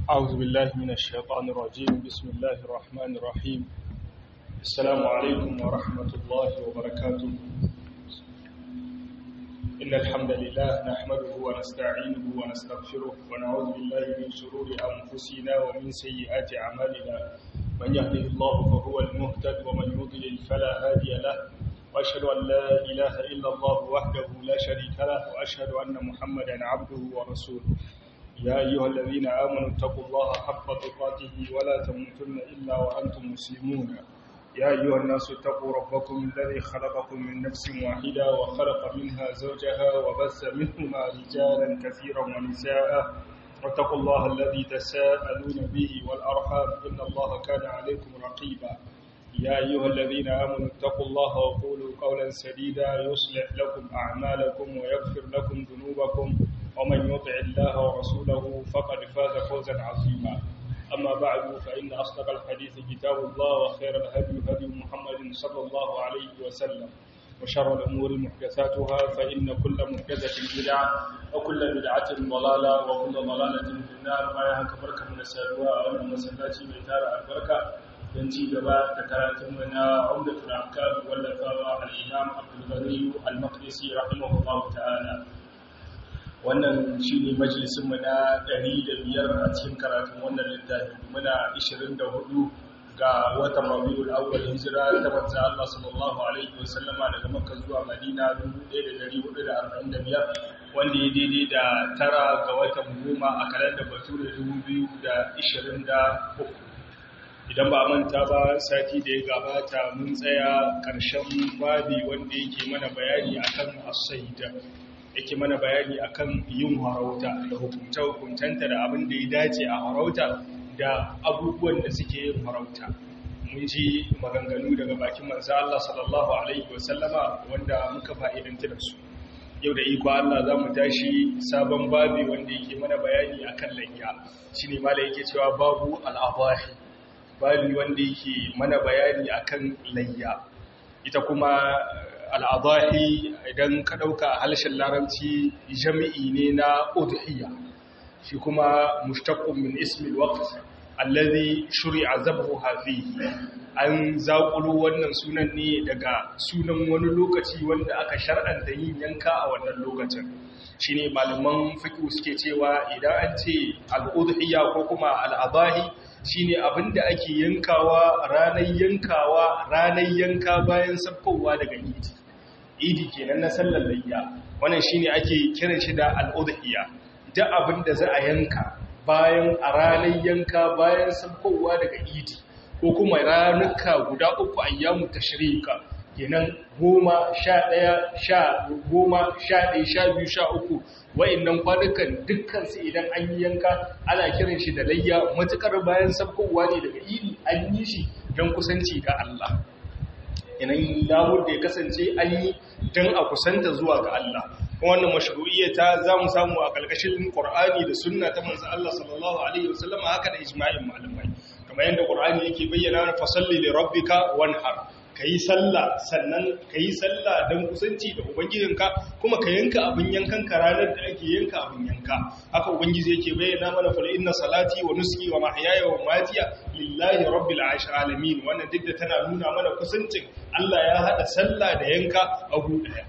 أعوذ بالله من الشيطان الرجيم بسم الله الرحمن الرحيم السلام عليكم ورحمة الله وبركاته إن الحمد لله نحمده ونستعينه ونستغفره ونعوذ بالله من شرور أنفسنا ومن سيئات أعمالنا من يهده الله فهو المهتد ومن يضلل فلا هادي له وأشهد أن لا إله إلا الله وحده لا شريك له وأشهد أن محمدا عبده ورسوله يا أيها الذين آمنوا اتقوا الله حق تقاته ولا تموتن إلا وأنتم مسلمون يا أيها الناس اتقوا ربكم الذي خلقكم من نفس واحدة وخلق منها زوجها وبث منهما رجالا كثيرا ونساء واتقوا الله الذي تساءلون به والأرحام إن الله كان عليكم رقيبا يا أيها الذين آمنوا اتقوا الله وقولوا قولا سديدا يصلح لكم أعمالكم ويغفر لكم ذنوبكم ومن يطع الله ورسوله فقد فاز فوزا عظيما أما بعد فإن أصدق الحديث كتاب الله وخير الهدي هدي محمد صلى الله عليه وسلم وشر الأمور محدثاتها فإن كل محدثة بدعة وكل بدعة ضلالة وكل ضلالة في النار ما يهك بركة من السادواء أو المسلاتي بإتارة البركة ينجي جباء تكراتم من عمدة الأحكام واللفاوى الإمام عبد الغني المقدسي رحمه الله تعالى wannan shi ne majalisunmu na biyar a cikin karatun wannan littafi muna 24 ga watan rabiul awwal hijira ta manzo Allah sallallahu alaihi wasallama daga Makka zuwa Madina 1445 wanda ya daidai da tara ga watan goma a kalandar Bature 2023 idan ba manta ba sati da ya gabata mun tsaya karshen babi wanda yake mana bayani akan as-sayyida yake mana bayani akan yin harauta da hukunta-hukuntanta da abin da ya dace a harauta da abubuwan da suke yin harauta mun ji maganganu daga bakin manzo Allah sallallahu alaihi wasallama wanda muka fa'idanta da su yau da iko Allah za mu tashi sabon babi wanda yake mana bayani akan layya shine mala yake cewa babu al'abahi babi wanda yake mana bayani akan layya ita kuma al'adahi idan ka ɗauka halshen larabci jami'i ne na udhiyya shi kuma mushtaqqun min ismil waqt allazi shuri'a zabhuha fihi an zaƙulo wannan sunan ne daga sunan wani lokaci wanda aka shar'anta yin yanka a wannan lokacin shine malaman fiqh suke cewa idan an ce al-udhiyya ko kuma al-adahi shine abinda ake yankawa ranar yankawa ranar yanka bayan sabkowa daga idi idi kenan na sallar layya wannan shine ake kiran shi da al-udhiyya duk abinda za a yanka bayan a ranar yanka bayan sabkowa daga idi ko kuma ranuka guda uku ayyamu tashrika kenan goma sha ɗaya sha goma sha ɗaya sha biyu sha uku wa'innan kwanukan dukkansu idan an yi yanka ana kiran shi da layya matuƙar bayan sabkowa ne daga idi an yi shi don kusanci ga Allah yanayin lamur da ya kasance an yi don a kusanta zuwa ga Allah wannan mashru'iyyata za mu samu a ƙarƙashin ƙur'ani da sunna ta manzo Allah sallallahu alaihi wasallam haka da ijma'in malamai kamar yadda ƙur'ani yake bayyana na fasalli li rabbika wanhar kayi sallah sannan kayi sallah dan kusanci da ubangijinka kuma ka yanka abin yankan ka ranar da ake yanka abin yanka haka ubangiji yake bayyana mana fa inna salati wa nuski wa mahyaya wa mamatiya lillahi rabbil alamin wannan duk da tana nuna mana kusancin Allah ya hada sallah da yanka a gu daya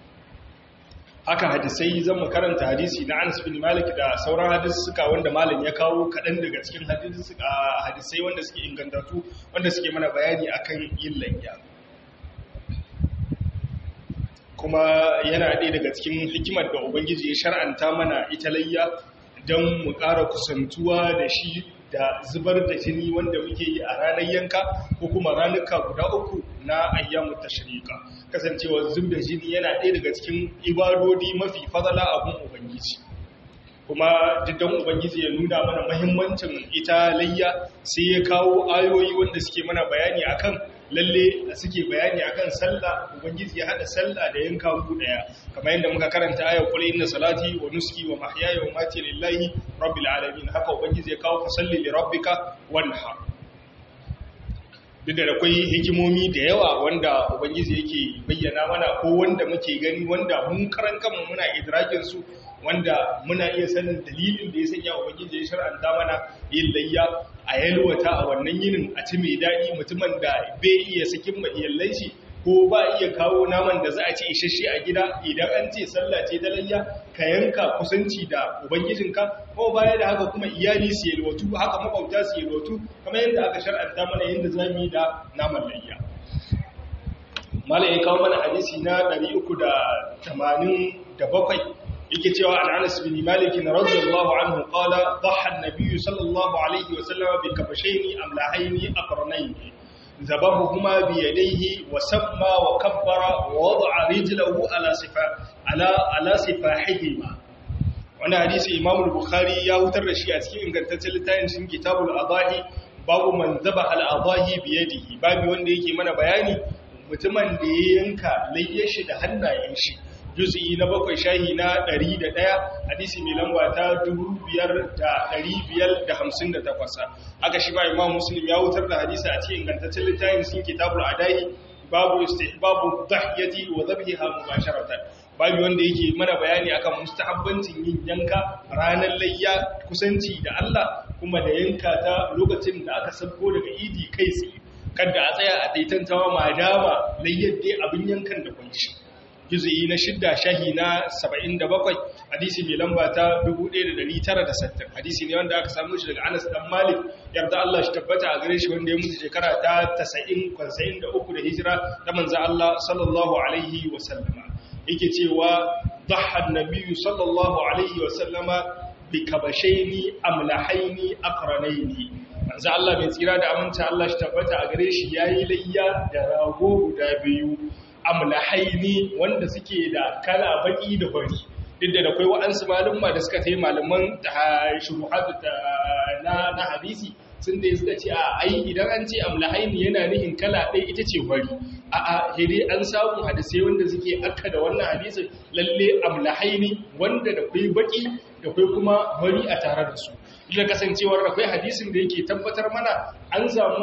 haka hadisai zan mu karanta hadisi na Anas bin Malik da sauran hadisi suka wanda malam ya kawo kaɗan daga cikin hadisai wanda suke ingantattu wanda suke mana bayani akan yin layya kuma yana ɗaya daga cikin hikimar da ubangiji ya shar'anta mana ita layya don mu ƙara kusantuwa da shi da zubar da jini wanda muke yi a ranar yanka ko kuma ranuka guda uku na ayyamu tashrika kasancewa zub da jini yana ɗaya daga cikin ibadodi mafi fadala abun ubangiji kuma diddan ubangiji ya nuna mana mahimmancin ita layya sai ya kawo ayoyi wanda suke mana bayani akan lalle suke bayani akan sallah ubangiji ya hada sallah da yanka ku daya kamar yadda muka karanta ayar qul inna salati wa nuski wa mahyaya wa mamati lillahi rabbil alamin haka ubangiji ya kawo fasalli li rabbika wanhar duk da akwai hikimomi da yawa wanda ubangiji yake bayyana mana ko wanda muke gani wanda mun karan kanmu muna idrakin su wanda muna iya sanin dalilin da ya sanya ubangiji ya shar'anta mana yin layya a yalwata a wannan yinin a ci mai daɗi mutumin da bai iya sakin ma iyallan shi ko ba iya kawo naman da za a ci isasshe a gida idan an ce sallah ce ta layya ka yanka kusanci da ubangijinka ko baya da haka kuma iyali su yalwatu haka makwabta su yalwatu kamar yadda aka shar'anta mana yadda za mu yi da naman layya malam ya kawo mana hadisi na 387 yake cewa an Anas bin Malik radiyallahu anhu qala dhaha an-nabiy sallallahu alaihi wa sallam bi kabashayn amlahayn aqranayn ذبحهما بيديه وسمى وكبر ووضع رجله على صفا على على صفاحهما wannan hadisi Imam al-Bukhari ya hutar da shi a cikin ingantaccen littafin cikin Kitabul Adahi babu man zabaha al-adahi bi yadihi babu wanda yake mana bayani mutumin da ya yanka layyar shi da hannayen shi juz'i na bakwai shahi na 101 hadisi mai lamba ta 5558 haka shi ba imam muslim ya wutar da hadisi a cikin ingantaccen littafin sun kitabul adahi babu istihbabu dhahyati wa dhabhiha mubasharatan babu wanda yake mana bayani akan mustahabbancin yin yanka ranar layya kusanci da Allah kuma da yanka ta lokacin da aka sabko daga idi kai tsaye kada a tsaya a daitantawa madama layyar dai abin yankan da kunci juzu'i na shidda shahi na 77 hadisi mai lamba ta 1960 hadisi ne wanda aka samu shi daga Anas dan Malik yarda Allah shi tabbata a gare shi wanda ya mutu shekara ta 90 93 da hijira da manzo Allah sallallahu alaihi wa sallama yake cewa dhahha an-nabiy sallallahu alaihi wa sallama bi kabashaini amlahaini aqranaini manzo Allah mai tsira da aminta Allah shi tabbata a gare shi yayi layya da rago guda biyu amlahaini wanda suke da kala baki da fari duk da akwai waɗansu malumma da suka tai malaman shuruhatu na na hadisi sun da suka ce a ai idan an ce amlahaini yana nihin kala ɗaya ita ce fari a a hede an samu hadisai wanda suke akka da wannan hadisin lalle amlahaini wanda da kai baki da kai kuma fari a tare da su ila kasancewar akwai hadisin da yake tabbatar mana an samu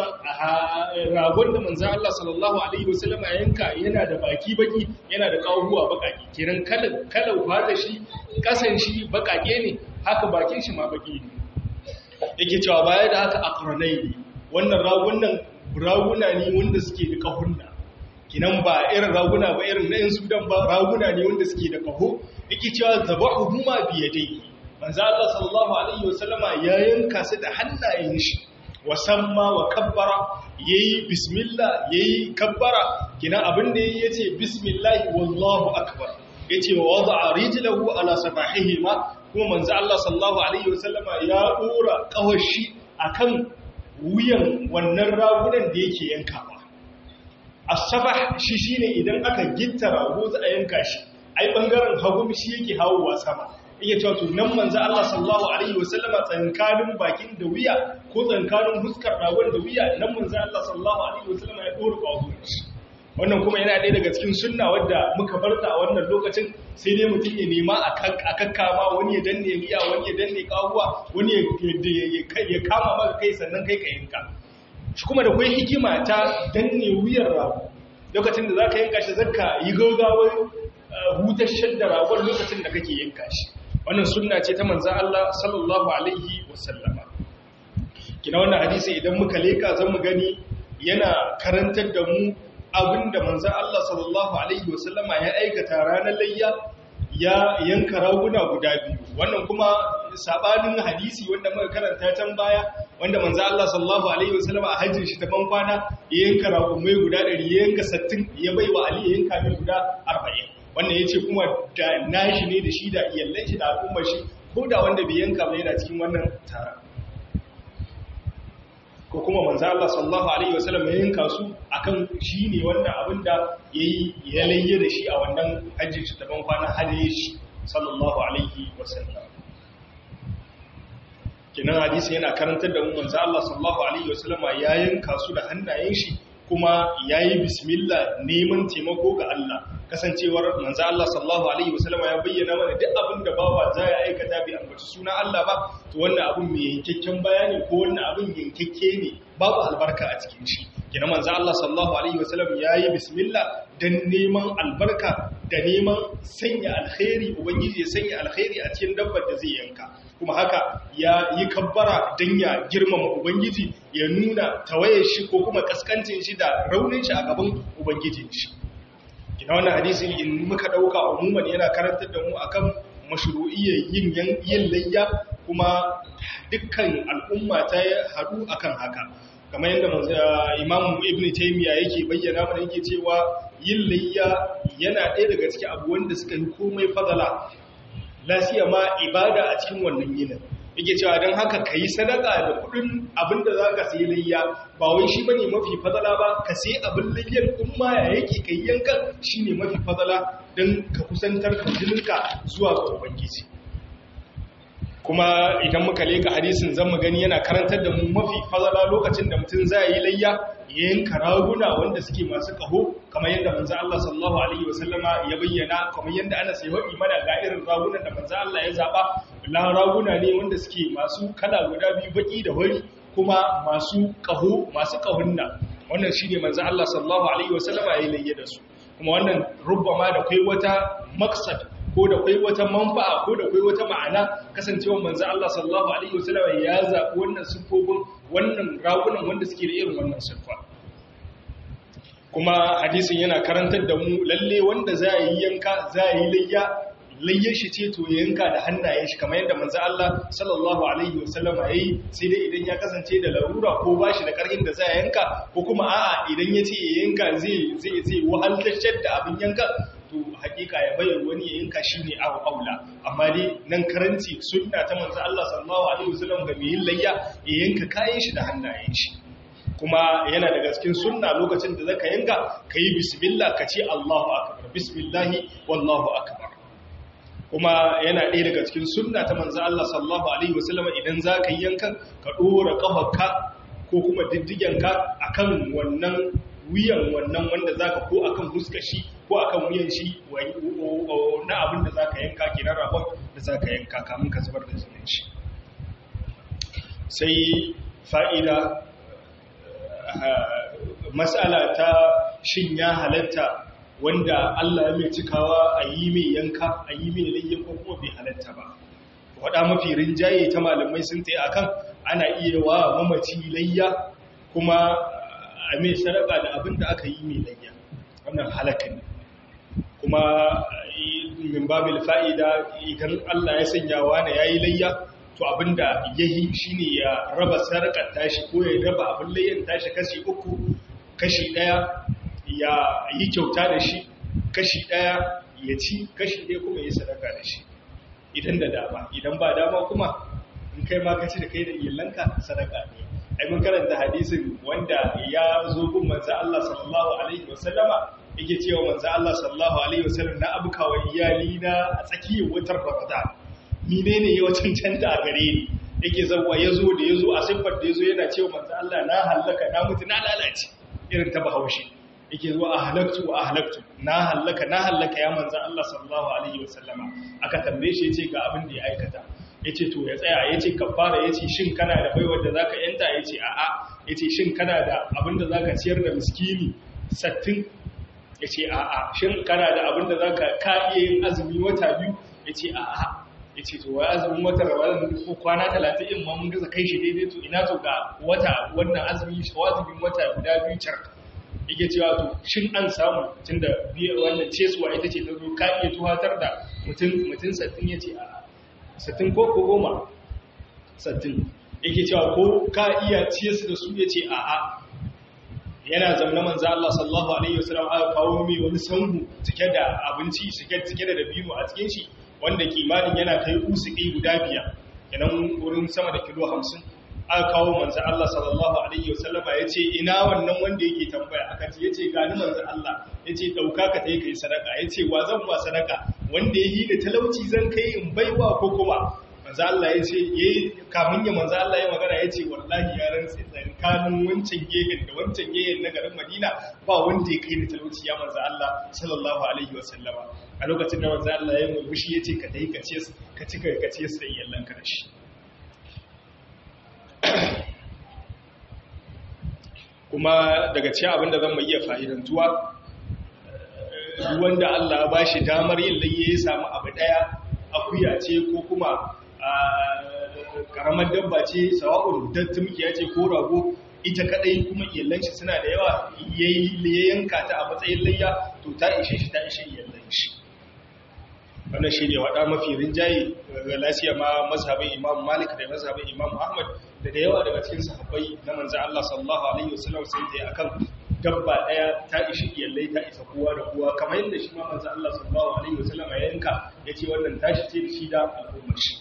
ragon da manzan Allah sallallahu Alaihi wasallama yanka yana da baki baki yana da kawuwa bakaki kiran kalan fata shi kasan shi bakake ne haka bakin shi ma baki ne yake cewa baya da haka akranai ne wannan ragunan raguna ne wanda suke da kahunna kinan ba irin raguna ba irin na 'yan sudan ba raguna ne wanda suke da kaho yake cewa zabahu huma biyadai manzo Allah sallallahu alaihi wasallama ya yanka su da hannayen shi wasamma wa kabbara yayi bismillah yayi kabbara kina abin da yayi yace bismillah wallahu akbar yace wa wada'a rijlahu ala safahihima kuma manzo Allah sallallahu alaihi wasallama ya dora kawashi akan wuyan wannan ragunan da yake yankawa as-sabah shi shine idan aka gitta rago za a yanka shi ai bangaren hagu shi yake hawowa sama iya cewa to nan manzo Allah sallallahu alaihi wasallama tsankanin bakin da wuya ko tsankanin huskar ragon da wuya nan manzo Allah sallallahu alaihi wasallama ya dora kawo wannan kuma yana ɗaya daga cikin sunna wadda muka barta a wannan lokacin sai dai mutum ya nema a kakkama wani ya danne miya wani ya danne kawuwa wani ya kama maka kai sannan kai ka yanka shi kuma da kwai hikima ta danne wuyar rago lokacin da za ka yanka shi zaka yi gaugawar hutashar da ragon lokacin da kake yanka shi wannan sunna ce ta manzan Allah sallallahu alaihi wasallama kina wannan hadisi idan muka leka zan mu gani yana karantar da mu abinda manzan Allah sallallahu alaihi wasallama ya aikata ranar layya ya yanka raguna guda biyu wannan kuma sabanin hadisi wanda muka karanta can baya wanda manzan Allah sallallahu alaihi wasallama a hajjin shi ta ban kwana ya yanka ragumai guda 100 ya yanka 60 ya baiwa Ali ya yanka mai guda 40 wannan ya ce kuma da nashi ne da shi da iyallan shi da al'ummar shi ko da wanda bai yanka ba yana cikin wannan tara ko kuma manzo Allah sallallahu alaihi wasallam ya yanka su akan shi ne wannan abin da yayi ya layye da shi a wannan hajjin shi daban kwana hadaye shi sallallahu alaihi wasallam kinan hadisi yana karantar da mu manzo Allah sallallahu alaihi wasallam ya yanka su da hannayen shi kuma yayi bismillah neman taimako ga Allah kasancewar manzo Allah sallallahu alaihi wasallam ya bayyana mana duk abin da bawa za ya aikata bi ambaci sunan Allah ba to wannan abin mai yankakken bayani ko wannan abin yankakke ne babu albarka a cikin shi kina manzo Allah sallallahu alaihi wasallam yayi bismillah dan neman albarka da neman sanya alkhairi ubangiji ya sanya alkhairi a cikin dabbar da zai yanka kuma haka ya yi kabbara don ya girmama ubangiji ya nuna tawayar shi ko kuma kaskancin shi da raunin shi a gaban ubangijin shi ina wannan hadisi in muka dauka umuman yana karantar da mu akan mashru'iyyar yin yin layya kuma dukkan al'umma ta haɗu akan haka kamar yadda imam ibn taymiya yake bayyana mana yake cewa yin layya yana ɗaya daga cikin abu wanda suka yi komai fadala lasiya ma ibada a cikin wannan yinin yake cewa don haka ka yi sadaka da kudin abinda za ka sayi layya ba wai shi bane mafi fadala ba ka sayi abin layyar kuma ya yake ka yi yankan shi ne mafi fadala don ka kusantar da jininka zuwa ga ubangiji kuma idan muka leka hadisin zan mu gani yana karantar da mu mafi fadala lokacin da mutum zai yi layya ya yanka raguna wanda suke masu kaho kamar yadda manzo Allah sallallahu alaihi wasallama ya bayyana kamar yadda ana sai wadi mana ga irin ragunan da manzo Allah ya zaba la raguna ne wanda suke masu kala guda biyu baki da wari kuma masu kaho masu kahunna wannan shine manzo Allah sallallahu alaihi wasallama ya layya da su kuma wannan rubbama da kai wata maksad ko da kai wata manfa'a ko da kai wata ma'ana kasancewar manzo Allah sallallahu alaihi wasallam ya zabi wannan siffofin wannan ragunan wanda suke da irin wannan siffa kuma hadisin yana karantar da mu lalle wanda za yi yanka za yi layya layyar shi ce to yanka da hannayen shi kamar yadda manzo Allah sallallahu alaihi wasallam yayi sai dai idan ya kasance da larura ko bashi da karhin da za ya yanka ko kuma a'a idan ya ce yanka zai zai zai wahaltar da abin yanka to hakika ya bayar wani ya yanka shi ne abu aula amma dai nan karanci sunna ta manzo Allah sallallahu alaihi wasallam ga mai yin layya ya yanka kayan shi da hannayen shi kuma yana daga cikin sunna lokacin da zaka yanka kayi bismillah ka ce Allahu akbar bismillahi wallahu akbar kuma yana ɗaya daga cikin sunna ta manzo Allah sallallahu alaihi wasallam idan zaka yi yankan ka dora kafarka ko kuma diddigenka akan wannan wuyan wannan wanda zaka ko akan huskar shi ko akan wuyan shi na abin da zaka yanka kenan rabon da zaka yanka kamun ka zubar da jinin shi sai fa'ida mas'ala ta shin ya halatta wanda Allah ya mai cikawa a yi mai yanka a yi mai layyan ko kuma bai halatta ba waɗa mafi rinjaye ta malamai sun tsaye akan ana iya wa mamaci layya kuma a mai sadaka da abin da aka yi mai layya wannan halaka ne kuma min babil fa'ida idan Allah ya sanya wa ya yi layya to abinda ya yi shi ne ya raba sadakar tashi ko ya raba abin layyan tashi kashi uku kashi ɗaya ya yi kyauta da shi kashi ɗaya ya ci kashi ɗaya kuma ya sadaka da shi idan da dama idan ba dama kuma in kai ma kaci da kai da iyalanka sadaka ne ai mun karanta hadisin wanda ya zo gun manzo Allah sallallahu alaihi wasallama yake cewa manzo Allah sallallahu alaihi wasallam na abuka wa iyali na a tsakiyar wutar Ramadan ni ne ne ya cancanta a gare ni yake zawa yazo da yazo a siffar da yazo yana cewa manzo Allah na halaka na mutu na lalace irin ta bahaushe yake zuwa ahlaktu wa ahlaktu na halaka na halaka ya manzo Allah sallallahu alaihi wasallama aka tambaye shi yace ga abin da ya aikata yace to ya tsaya yace kafara yace shin kana da baiwar da zaka yanta yace a'a yace shin kana da abin da zaka ciyar da miskini 60 yace a'a shin kana da abin da zaka ka iya yin azumi wata biyu yace a'a yace to wai azumin wata Ramadan ko kwana 30 in ma mun gaza kai shi daidai to ina to ga wata wannan azumi shawazibin wata guda biyu car yake cewa to shin an samu tunda biya wannan cesuwa ita ce ta zo ka iya tuhatar da mutum mutum 60 yace a'a sattin ko ko goma sattin yake cewa ko ka iya ciye su da su ya ce a'a yana zamna manzo Allah sallallahu alaihi wasallam aka kawo mai wani sanhu cike da abinci cike cike da dabino a cikin shi wanda kimanin yana kai usuki guda biyar kenan wurin sama da kilo 50 aka kawo manzo Allah sallallahu alaihi wasallam ya ce ina wannan wanda yake tambaya aka ce yace ga ni manzo Allah yace dauka ka tai kai sadaka yace wa zan ba sadaka wanda yi da talauci zan kai in baiwa ko kuma manzo Allah yace yayi kamun ya manzo Allah ya magana yace wallahi ya rantsi tsakanin wancan gegen da wancan gegen na garin Madina ba wanda ya kai da talauci ya manzo Allah sallallahu alaihi wasallama a lokacin da manzo Allah ya murmushi yace ka dai ka ce ka cika ka ce sai yallan ka da shi kuma daga cikin abinda zan mai iya fa'idantuwa duk wanda Allah ya bashi damar yin layya ya samu abu daya akuya ce ko kuma karamar dabba ce sawa'un dan tumkiya ce ko rago ita kadai kuma iyalan shi suna da yawa yayi yanka ta a matsayin layya to ta ishe shi ta ishe iyalan shi wannan shi ne waɗa mafi rinjaye ga lasiya ma mazhabin imam malik da mazhabin imam ahmad da da yawa daga cikin sahabbai na manzan allah sallallahu alaihi wasallam sun ta akan dabba ɗaya ta ishi iyalai ta isa kowa da kowa kamar yadda shi ma manzan allah sallallahu alaihi wasallam ya yanka ya ce wannan tashi ce da shi da al'ummar shi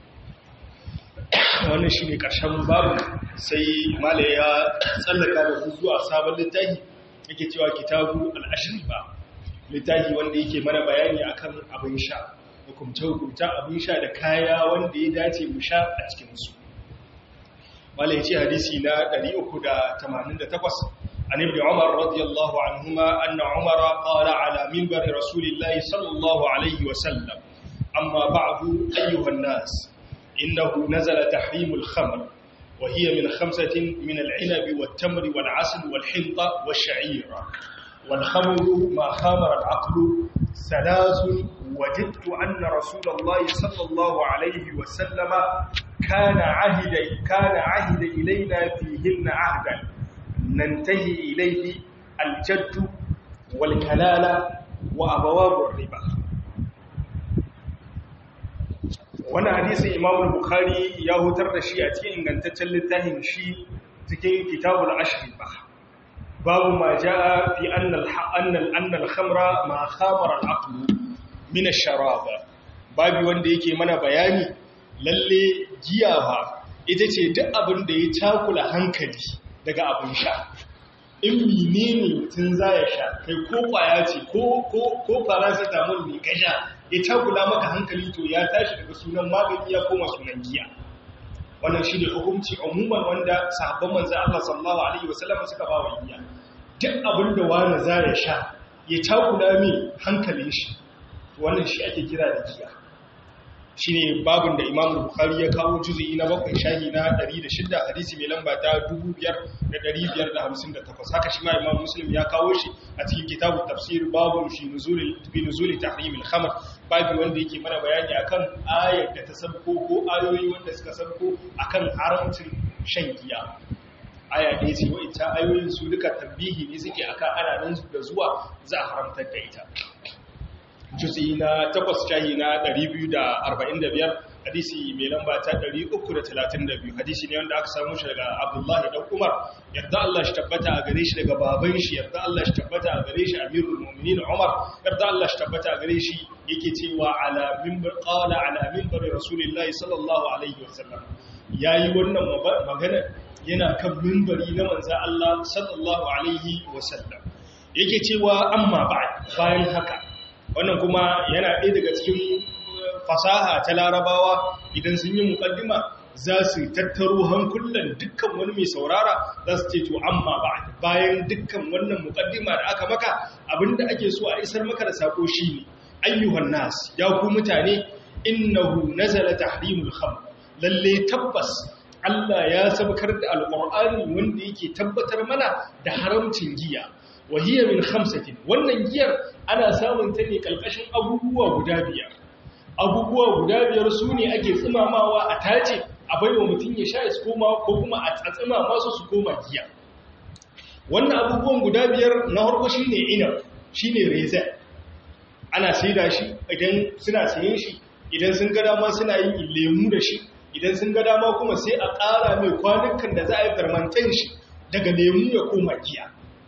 wannan shi ne ƙarshen babu sai mala ya tsallaka da zuwa sabon littafi yake cewa kitabu al'ashiri ba littafi wanda yake mana bayani akan abin sha hukumce-hukumta abin sha da kaya wanda ya dace mu sha a cikinsu wala ya ce hadisi na 388 an ibn umar radiyallahu anhuma anna umara qala ala minbar rasulillahi sallallahu alaihi wa sallam amma ba'du ayyuhan nas innahu nazala tahrimul khamr وهي من خمسة من العنب والتمر والعسل والحنطة والشعير والخمر ما خامر العقل ثلاث وجدت أن رسول الله صلى الله عليه وسلم كان عهد كان عهد إلينا فيهن عهدا ننتهي إليه الجد والكلالة وأبواب الربا وانا حديث إمام البخاري يهوتر رشي أتي إن كانت تلتهم شي تكين كتاب العشر بحر باب ما جاء في أن أن أن الخمر ما خامر العقل من الشراب babu wanda yake mana bayani lalle giya ba ita ce duk abin da ya takula hankali daga abin sha in menene mutum za ya sha kai ko kwaya ce ko ko ko paracetamol ne ka sha ya takula maka hankali to ya tashi daga sunan magani ya koma sunan giya wannan shi ne hukunci umuman wanda sahabban manzo Allah sallallahu alaihi wasallam suka ba wa giya duk abin da wani za ya sha ya takula mai hankalin shi wannan shi ake kira da giya shi ne babin da imam bukhari ya kawo juzu'i na bakwai shahi na 106 hadisi mai lamba ta 5558 haka shi ma imam muslim ya kawo shi a cikin kitabun tafsir babun shi fi nuzuli tahrimil khamr babi wanda yake mana bayani akan ayar da ta sabko ko ayoyi wanda suka sabko akan haramcin shan giya aya ɗaya ce wa'ita ayoyin su duka tambihi ne suke aka ana nan da zuwa za a haramtar da ita jutsi na takwas shahi na 245 hadisi mai lamba ta 332 hadisi ne wanda aka samu shi daga abdullahi dan umar yarda Allah shi tabbata a gare shi daga baban shi yarda Allah shi tabbata a gare shi amirul mu'minin umar yarda Allah shi tabbata a gare shi yake cewa ala minbar qala ala minbar rasulillahi sallallahu alaihi wasallam yayi wannan magana yana kan minbari na manzo Allah sallallahu alaihi wasallam yake cewa amma bayan haka wannan kuma yana ɗaya daga cikin fasaha ta larabawa idan sun yi mukaddima za su tattaro hankulan dukkan wani mai saurara za su ce to amma ba bayan dukkan wannan mukaddima da aka maka abinda ake so a isar maka da sako shine ayyuhan nas ya ku mutane innahu nazala tahrimul khamr lalle tabbas Allah ya sabkar da alqur'ani wanda yake tabbatar mana da haramcin giya wahiyar min khamsatin wannan giyar ana samun ta ne kalkashin abubuwa guda biyar abubuwa guda biyar su ne ake tsimamawa a tace a baiwa mutum ya sha su koma ko kuma a tsatsima masu su koma giya wannan abubuwan guda biyar na harko shi ne inab shi ne reza ana saida shi idan suna sayen shi idan sun ga dama suna yin lemu da shi idan sun ga dama kuma sai a ƙara mai kwanukan da za a yi fermantan shi daga lemu ya koma giya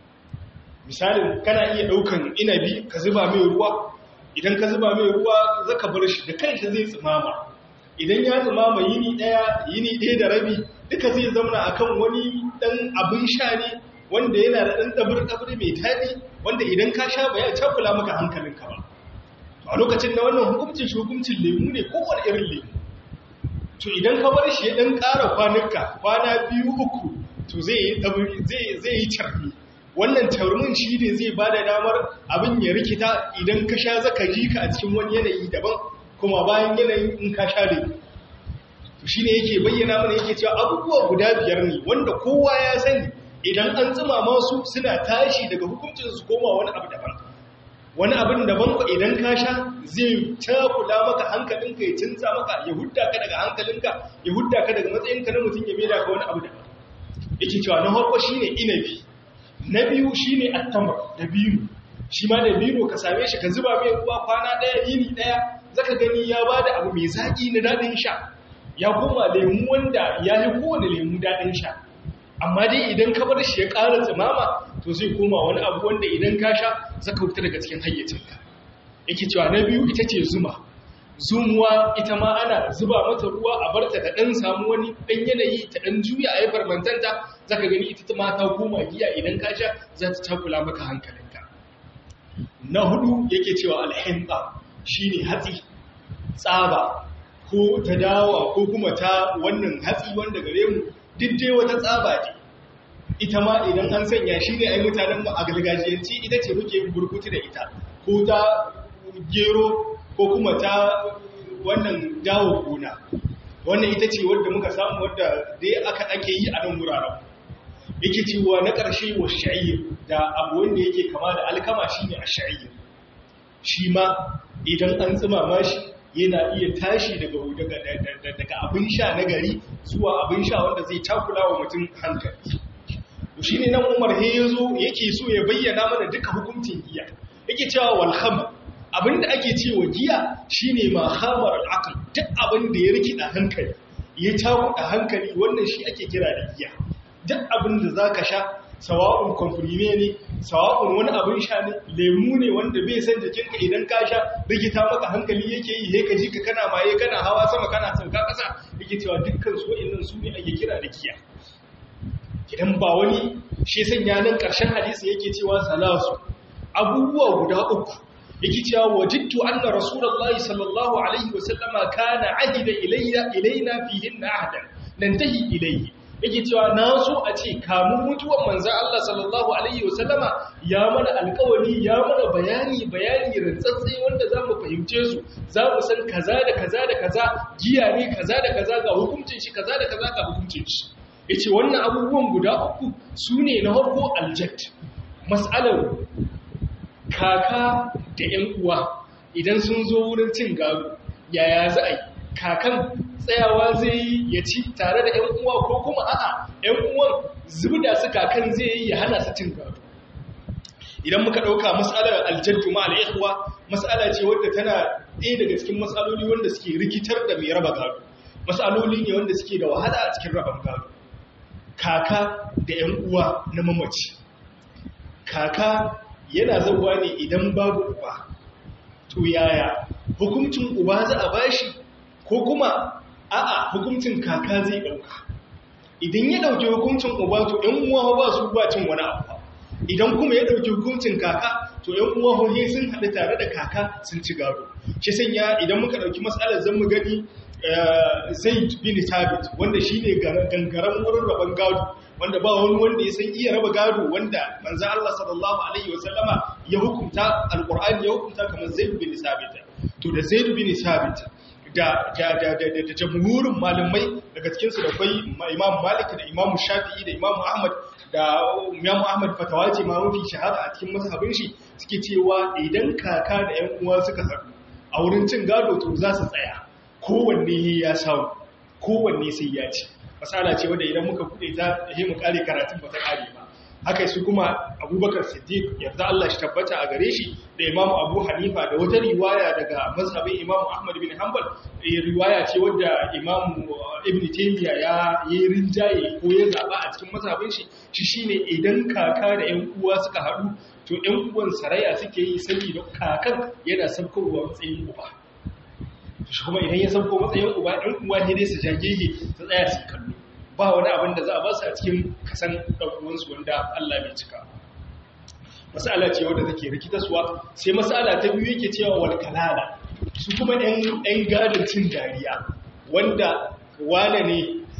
misalin kana iya ɗaukan inabi ka zuba mai ruwa idan ka zuba mai ruwa zaka bar shi da kanshi zai tsimama idan ya tsimama yini ɗaya yini ɗaya da rabi duka zai zauna akan wani ɗan abin sha ne wanda yana da ɗan ɗabir-ɗabir mai daɗi wanda idan ka sha ba ya cakula maka hankalinka ba a lokacin na wannan hukuncin shi hukuncin lemu ne kowane irin lemu to idan ka bar shi ya ɗan ƙara kwanuka kwana biyu uku to zai yi carbi wannan taurumin shi ne zai ba da damar abin ya rikita idan ka sha zaka ji ka a cikin wani yanayi daban kuma bayan yanayin in ka sha lemu to shi ne yake bayyana mana yake cewa abubuwa guda biyar ne wanda kowa ya sani idan an tsima masu suna tashi daga hukuncin su koma wani abu daban wani abin daban ku idan ka sha zai takula maka hankalinka ya cinza maka ya hudda ka daga hankalinka ya hudda ka daga matsayinka na mutum ya maida ka wani abu daban yake cewa na farko shine inabi na biyu shine attamar da biyu shi ma da biyu ka same shi ka zuba mai ruwa kwana daya yini daya zaka gani ya bada abu mai zaki na dadin sha ya koma lemu wanda ya yi kowane lemu dadin sha amma dai idan ka bar shi ya ƙara tsimama to zai koma wani abu wanda idan ka sha zaka fita daga cikin hayyacinka yake cewa na biyu ita ce zuma zumuwa ita ma ana zuba mata ruwa a barta ta ɗan samu wani ɗan yanayi ta ɗan juya a yi farmantanta za ka gani ita ma ta koma giya idan ka sha za ta takula maka hankalinka na hudu yake cewa alhinta shi ne hatsi tsaba ko ta dawa ko kuma ta wannan hatsi wanda gare mu diddai wata tsaba ce ita ma idan an sanya shi ne a yi mutanen mu a gargajiyanci ita ce muke burkutu da ita ko ta gero ko kuma ta wannan dawo gona wannan ita ce wadda muka samu wadda dai aka ake yi a nan wuraren yake cewa na ƙarshe wa sha'ir da abu wanda yake kama da alkama shine a sha'ir shi ma idan an tsimama shi yana iya tashi daga daga abin sha na gari zuwa abin sha wanda zai takula wa mutum hankali shi ne nan umar he ya zo yake so ya bayyana mana duka hukuncin giya yake cewa walham abinda ake cewa giya shine ma hamar al'aql duk abin da ya rikida hankali ya takuda hankali wannan shi ake kira da giya duk abin da zaka sha sawa'un komprime ne sawa'un wani abin sha ne lemu ne wanda bai san jikinka idan ka sha rikita maka hankali yake yi he ka ji ka kana maye kana hawa sama kana sauka kasa yake cewa dukkan su wa'annan su ne ake kira da giya idan ba wani shi sanya nan ƙarshen hadisi yake cewa salasu abubuwa guda uku yake cewa wajidtu anna rasulullahi sallallahu alaihi wasallama kana ahida ilayya ilaina fihin ahdan nantahi ilayhi yake cewa na so a ce kamun mutuwan manzo Allah sallallahu alaihi wasallama ya mana alƙawari ya mana bayani bayani rantsatsi wanda zamu fahimce su zamu san kaza da kaza da kaza giya ne kaza da kaza ga hukuncin shi kaza da kaza ga hukuncin shi ya ce wannan abubuwan guda uku su ne na harko aljat matsalar kaka da ‘yan uwa idan sun zo wurin cin gado yaya za a yi kakan tsayawa zai yi ya ci tare da ‘yan uwa ko kuma a'a ‘yan uwan zubda su kakan zai yi ya hana su cin gado idan muka ɗauka matsalar aljaddu ma al'ikuwa matsala ce wadda tana ɗaya daga cikin matsaloli wanda suke rikitar da mai raba gado matsaloli ne wanda suke da wahala a cikin raban gado kaka da ‘yan uwa na mamaci kaka yana zauwa ne idan babu uba to yaya hukuncin uba za a bashi ko kuma a'a hukuncin kaka zai ɗauka idan ya ɗauki hukuncin uba to ‘yan uwa ba su ba cin wani abu idan kuma ya ɗauki hukuncin kaka to ‘yan uwa hohe sun haɗu tare da kaka sun ci gado shi sanya idan muka ɗauki matsalar zan mu gani zaid bin thabit wanda shine gangaren wurin rabon gado wanda ba wani wanda ya san iya raba gado wanda manzo Allah sallallahu alaihi wasallama ya hukunta alqur'ani ya hukunta kamar zaid bin thabit to da zaid bin thabit da da da da, da jamhurin malamai daga cikin su da kai imam malik da imam shafi'i da imam ahmad da imam ahmad fatawa ce ma mafi shahara a cikin mazhabin shi suke cewa idan kaka da ƴan uwa suka haɗu a wurin cin gado to za su tsaya kowanne ya samu kowanne sai ya ci masala ce wadda idan muka kuɗe ta yi mu kare karatun ba ta kare ba haka su kuma abubakar siddiq yarda Allah shi tabbata a gare shi da imam abu hanifa da wata riwaya daga mazhabin imam ahmad bin hanbal riwaya ce wadda imam ibn taymiya ya yi rinjaye ko ya zaba a cikin mazhabin shi shi shine idan kaka da ƴan uwa suka haɗu to ƴan uwan saraya suke yi saboda kakan yana sabkowa matsayin uba shi kuma idan ya sauko matsayin uba ɗan uwa ne dai su jagege su tsaya su kallo ba wani abin da za a ba su a cikin kasan ɗaukuwansu wanda Allah bai cika masala ce wadda take rikitaswa sai masala ta biyu yake cewa wal kalala su kuma ɗan gadon cin dariya wanda wane ne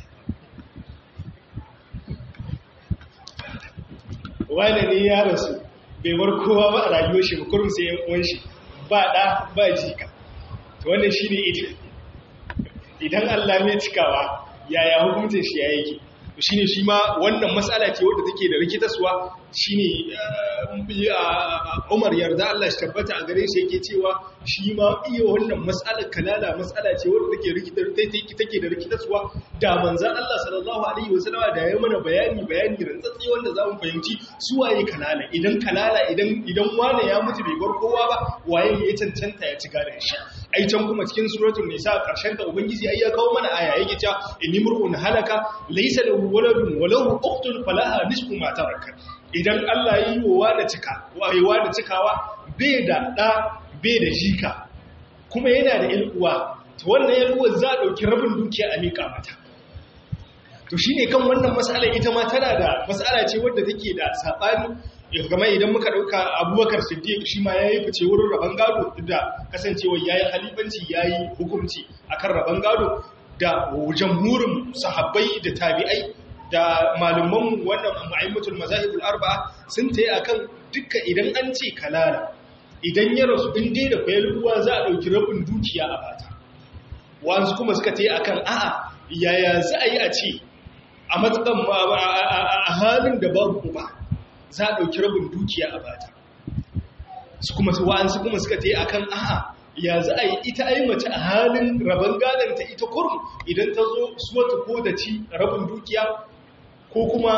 wane ne ya rasu bai bar kowa ba a rayuwar shi ba kurum sai yan uwan shi ba ɗa ba jika wannan shi ne ita idan Allah mai cikawa yaya hukuncin shi ya yake shine shi ma wannan matsala ce wadda take da rikitaswa shine Umar yarda Allah shi tabbata a gare shi yake cewa shi ma iya wannan matsalar kalala matsala ce wadda take rikitar take da rikitaswa da manzon Allah sallallahu alaihi wasallama da ya mana bayani bayani rantsatsi wanda za mu fahimci su waye kalala idan kalala idan idan wane ya mutu bai bar kowa ba waye ya cancanta ya ci gadon shi ai can kuma cikin suratul nisa karshen ta ubangiji ai ya kawo mana aya yake cewa inimrun halaka laysa lahu waladun wa lahu ukhtun falaha nisfu ma taraka idan Allah yi wa da cika wayewa da cikawa bai da da bai da jika kuma yana da ilkuwa to wannan ilkuwa za a dauki rabin dukiya a mika mata to shine kan wannan mas'ala ita ma tana da mas'ala ce wadda take da sabani game idan muka dauka abubakar siddiq shi ma ya yi fice wurin rabon gado da kasancewa ya yi halifanci ya yi hukunci akan rabon gado da jamhurin sahabbai da tabi'ai da malaman wannan ma'aimatul mazahibul arba'a sun tayi akan dukkan idan an ce kalala idan ya rasu in dai da kwayar ruwa za a dauki rabin dukiya a bata wanzu kuma suka tayi akan a'a yaya za a yi a ce a matsakan a halin da babu ba za a ɗauki rabin dukiya a bata su kuma su wa'ansu kuma suka ta yi a kan aha ya za a yi ita ai mace a halin rabin gadanta ita kurum idan ta zo suwata ko da ci rabin dukiya ko kuma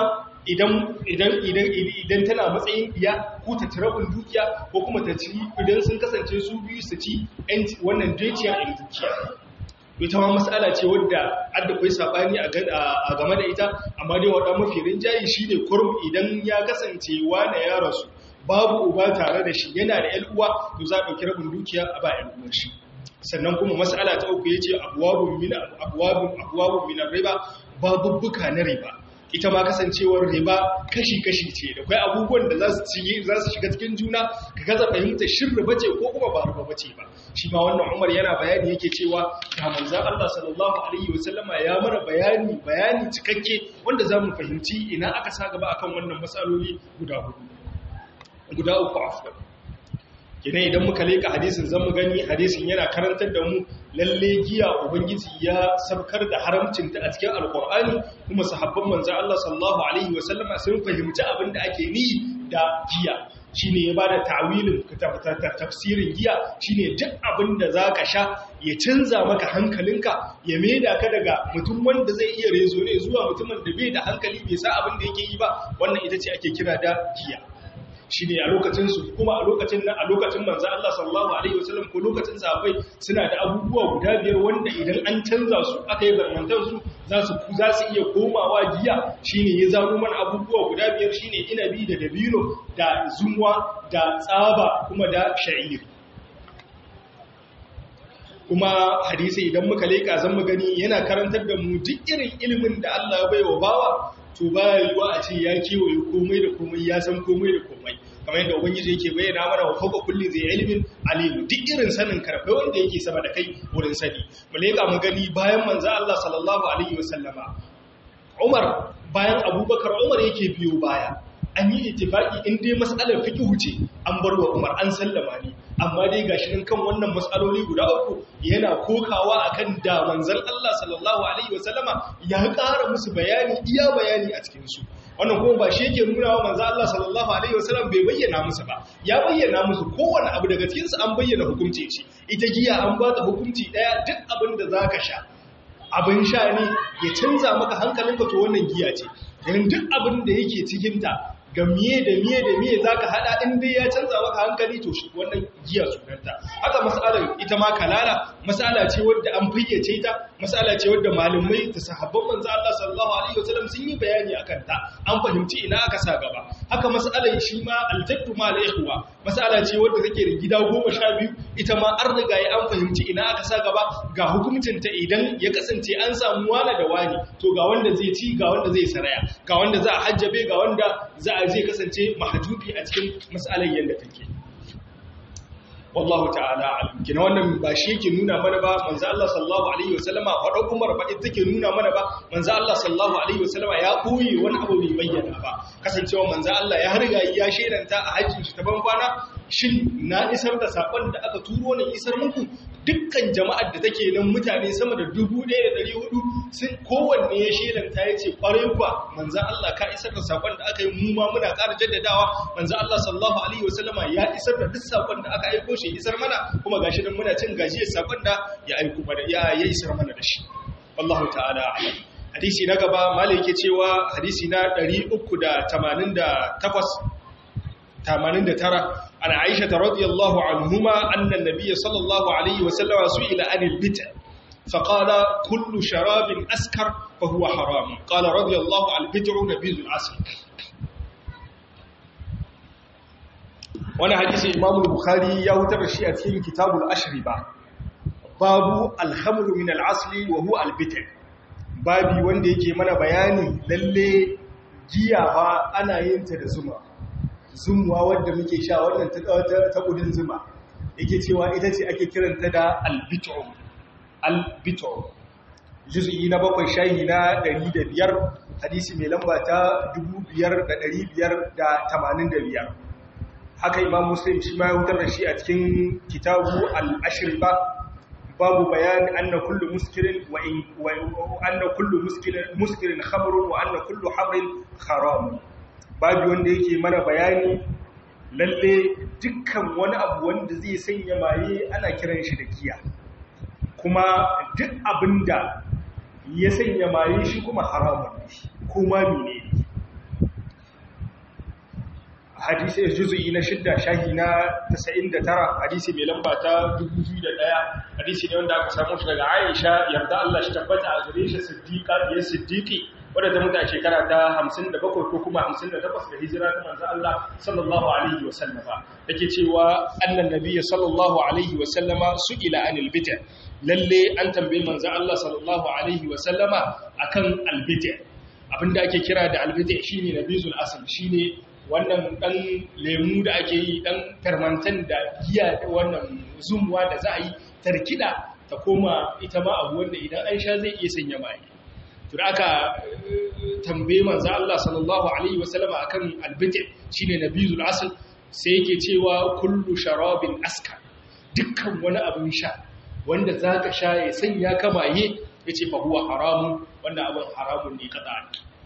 idan tana matsayin iya ko ta ci rabin dukiya ko kuma ta ci idan sun kasance su biyu su ci wannan dukiya in dukiya ita ma matsala ce wadda adda kai sabani a game da ita amma dai wada mafi rinjayi shine kurum idan ya kasance wane ya rasu babu uba tare da shi yana da uwa to za a dauki rabin dukiya a ba ƴan uwar shi sannan kuma matsala ta uku yace abwabun min abwabun abwabun min riba babubbuka na riba ita ma kasancewar riba kashi-kashi ce da kwai abubuwan da za su shiga cikin juna ka gaza fahimta shin riba ce ko kuma ba riba bace ba shi ma wannan umar yana bayani yake cewa ga manzan Allah sallallahu alaihi wasallama ya mana bayani bayani cikakke wanda za mu fahimci ina aka sa gaba akan wannan matsaloli guda hudu guda uku afwan kina idan muka leka hadisin zan mu gani hadisin yana karantar da mu lalle giya ubangiji ya sabkar da haramcinta a cikin alkur'ani kuma sahabban manzo Allah sallallahu alaihi wasallam sun fahimci abin da ake ni da giya shine ya bada ta'wilin tafsirin giya shine duk abin da zaka sha ya canza maka hankalinka ya maida ka daga mutum wanda zai iya rezo ne zuwa mutumin da bai da hankali bai sa abin da yake yi ba wannan ita ce ake kira da giya shi ne a lokacinsu kuma a lokacin nan a lokacin manzo Allah sallallahu alaihi wasallam ko lokacin sahabbai suna da abubuwa guda biyar wanda idan an canza su aka yi zarmantar su za su za su iya komawa giya shine ya zaro mana abubuwa guda biyar shine inabi da dabino da zumwa da tsaba kuma da sha'ir kuma hadisi idan muka leka zan mu gani yana karantar da mu duk irin ilimin da Allah ya baiwa bawa to ba yiwa a ce ya kewaye komai da komai ya san komai da komai kamar yadda ubangiji yake bayyana mana wa fawqa kulli zai ilmin alim duk irin sanin karfe wanda yake sama da kai wurin sani mu leka mu gani bayan manzo Allah sallallahu alaihi wasallama Umar bayan Abubakar Umar yake biyo baya an yi ittifaki in dai mas'alar fiqh ce an bar wa Umar an sallama ne amma dai gashi nan kan wannan mas'aloli guda uku yana kokawa akan da manzon Allah sallallahu alaihi wasallama ya ƙara musu bayani iya bayani a cikin su wannan kuma ba shi yake nuna wa manzo Allah sallallahu alaihi wasallam bai bayyana musu ba ya bayyana musu kowanne abu daga cikin su an bayyana hukunci shi ita giya an ba ta hukunci daya duk abin da zaka sha abin sha ne ya canza maka hankalinka to wannan giya ce dan duk abin da yake cikin ta ga miye da miye da miye zaka hada in dai ya canza maka hankali to shi wannan giya sunanta haka mas'alar ita ma kalala mas'ala ce wadda an fayyace ta mas'ala ce wadda malamai da sahabban manzo Allah sallallahu alaihi wasallam sun yi bayani akan ta an fahimci ina aka sa gaba haka mas'alar shi ma aljaddu ma al-ikhwa mas'ala ce wadda take da gida 12 ita ma an riga ya an fahimci ina aka sa gaba ga hukuncin ta idan ya kasance an samu wala da wani to ga wanda zai ci ga wanda zai saraya ga wanda za a hajjabe ga wanda za a zai kasance mahajubi a cikin mas'alar yadda take wallahu ta'ala alim kina wannan ba shi yake nuna mana ba manzo Allah sallallahu alaihi wasallama wada Umar ba ita take nuna mana ba manzo Allah sallallahu alaihi wasallama ya koyi wani abu bai bayyana ba kasancewa manzo Allah ya riga ya shedanta a hajjin shi ta ban kwana shin na isar da sakon da aka turo ne isar muku dukkan jama'ar da take nan mutane sama da 1400 sun kowanne ya shelanta ya ce kwarai kuwa manzan Allah ka isar da sakon da aka yi mu ma muna ƙara jaddadawa manzan Allah sallallahu alaihi wasallama ya isar da duk sakon da aka aiko shi isar mana kuma gashi nan muna cin gajiyar sakon da ya aiko mana ya ya isar mana da shi wallahu ta'ala a'lam hadisi na gaba malai yake cewa hadisi na 388 89 عن عائشة رضي الله عنهما أن النبي صلى الله عليه وسلم سئل عن البتع فقال كل شراب أسكر فهو حرام قال رضي الله عن البتع نبيذ العسل وانا حديث إمام البخاري يوتر الشيء في كتاب الأشربة باب الخمر من العسل وهو البتع babi wanda yake mana bayani lalle giya ba ana yin ta da zuma zumuwa wadda muke sha wannan ta kudin zuma yake cewa ita ce ake kiranta da albito albito juz'i na bakwai shayi na 105 hadisi mai lamba ta 5585 haka imam muslim shi ma ya hutar da shi a cikin kitabu al-ashriba babu bayani anna kullu muskirin wa anna kullu muskirin muskirin khamrun wa anna kullu hamrin haram babu wanda yake mana bayani lalle dukkan wani abu wanda zai sanya maye ana kiran shi da giya kuma duk abinda ya sanya maye shi kuma haramun ne kuma mene ne hadisi ya juzu'i na shidda shahi na 99 hadisi mai lamba ta 2001 hadisi ne wanda aka samu shi daga aisha yarda Allah shi tabbata a gare shi siddiqa ya siddiqi wadda ta mutu a shekara ta 57 ko kuma 58 da hijira ta manzo Allah sallallahu alaihi wa sallama yake cewa annan nabiyyi sallallahu alaihi wa sallama su'ila anil bid'a lalle an tambaye manzo Allah sallallahu alaihi wa sallama akan al bid'a abinda ake kira da al bid'a shine nabizul asl shine wannan dan lemu da ake yi dan fermentan da giya da wannan zumuwa da za a yi tarkida ta koma ita ma abu wanda idan an sha zai iya sanya mai to da aka tambaye manzo Allah sallallahu alaihi wasallam akan albiti shine nabizul asl sai yake cewa kullu sharabin askar dukkan wani abin sha wanda zaka sha ya sanya kamaye yace fa huwa haramun wannan abin haramun ne kada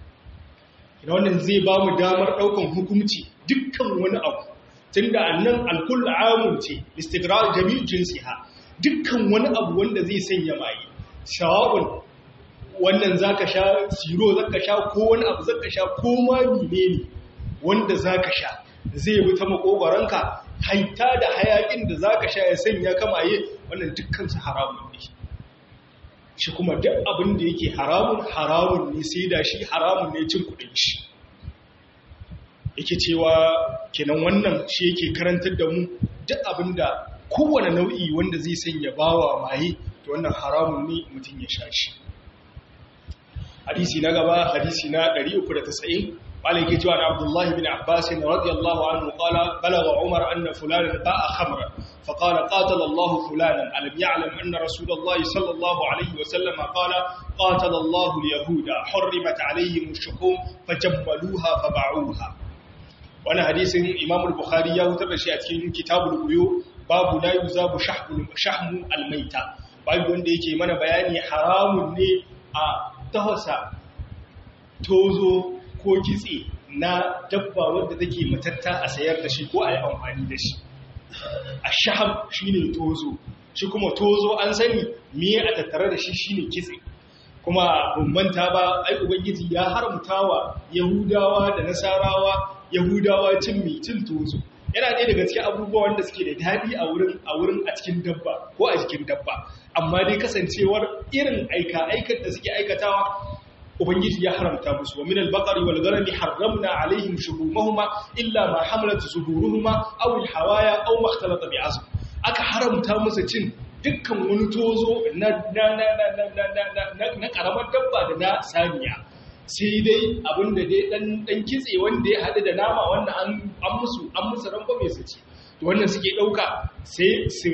ina wannan zai ba mu damar daukan hukunci dukkan wani abu tunda annan alkull amun ce istigrar jami'u jinsiha dukkan wani abu wanda zai sanya maye shawabun wannan zaka sha siro zaka sha ko wani abu zaka sha ko ma menene wanda zaka sha zai bi ta makogoranka haita da hayakin da zaka sha ya sanya kamaye wannan dukkan su haramun ne shi kuma duk abin da yake haramun haramun ne sai da shi haramun ne cin kudin shi yake cewa kenan wannan shi yake karantar da mu duk abin da kowane nau'i wanda zai sanya bawa maye to wannan haramun ne mutum ya sha shi hadisi na gaba hadisi na 390 قال كيتوا عن عبد الله بن عباس رضي الله عنه قال بلغ عمر أن فلانا باع خمرا فقال قاتل الله فلانا ألم يعلم أن رسول الله صلى الله عليه وسلم قال قاتل الله اليهود حرمت عليهم الشحوم فجملوها فباعوها وانا حديث إمام البخاري يوتر شيء كتاب البيوع باب لا يذاب شحم شحم الميتة باب wanda yake mana bayani haramun ne a tahasa tozo ko kitse na dabba wadda take matatta a sayar da shi ko a yi amfani da shi a shaham shi ne tozo shi kuma tozo an sani miye a tattare da shi shi ne kitse kuma bambanta ba ai ubangiji ya haramtawa yahudawa da nasarawa yahudawa cin mai cin tozo yana ɗaya daga cikin abubuwa wanda suke da daɗi a wurin a wurin a cikin dabba ko a jikin dabba amma dai kasancewar irin aika aikar da suke aikatawa ubangiji ya haramta musu wa minal baqari wal ghanami harramna alaihim shuhumahuma illa ma hamalat zuhuruhuma aw al hawaya aw ma ikhtalata bi azm aka haramta musu cin dukkan wani tozo na na na na na na karamar dabba da na saniya sai dai abinda dai dan dan kitse wanda ya hadu da nama wanda an an musu an musu ranko mai su ci to wannan suke dauka sai su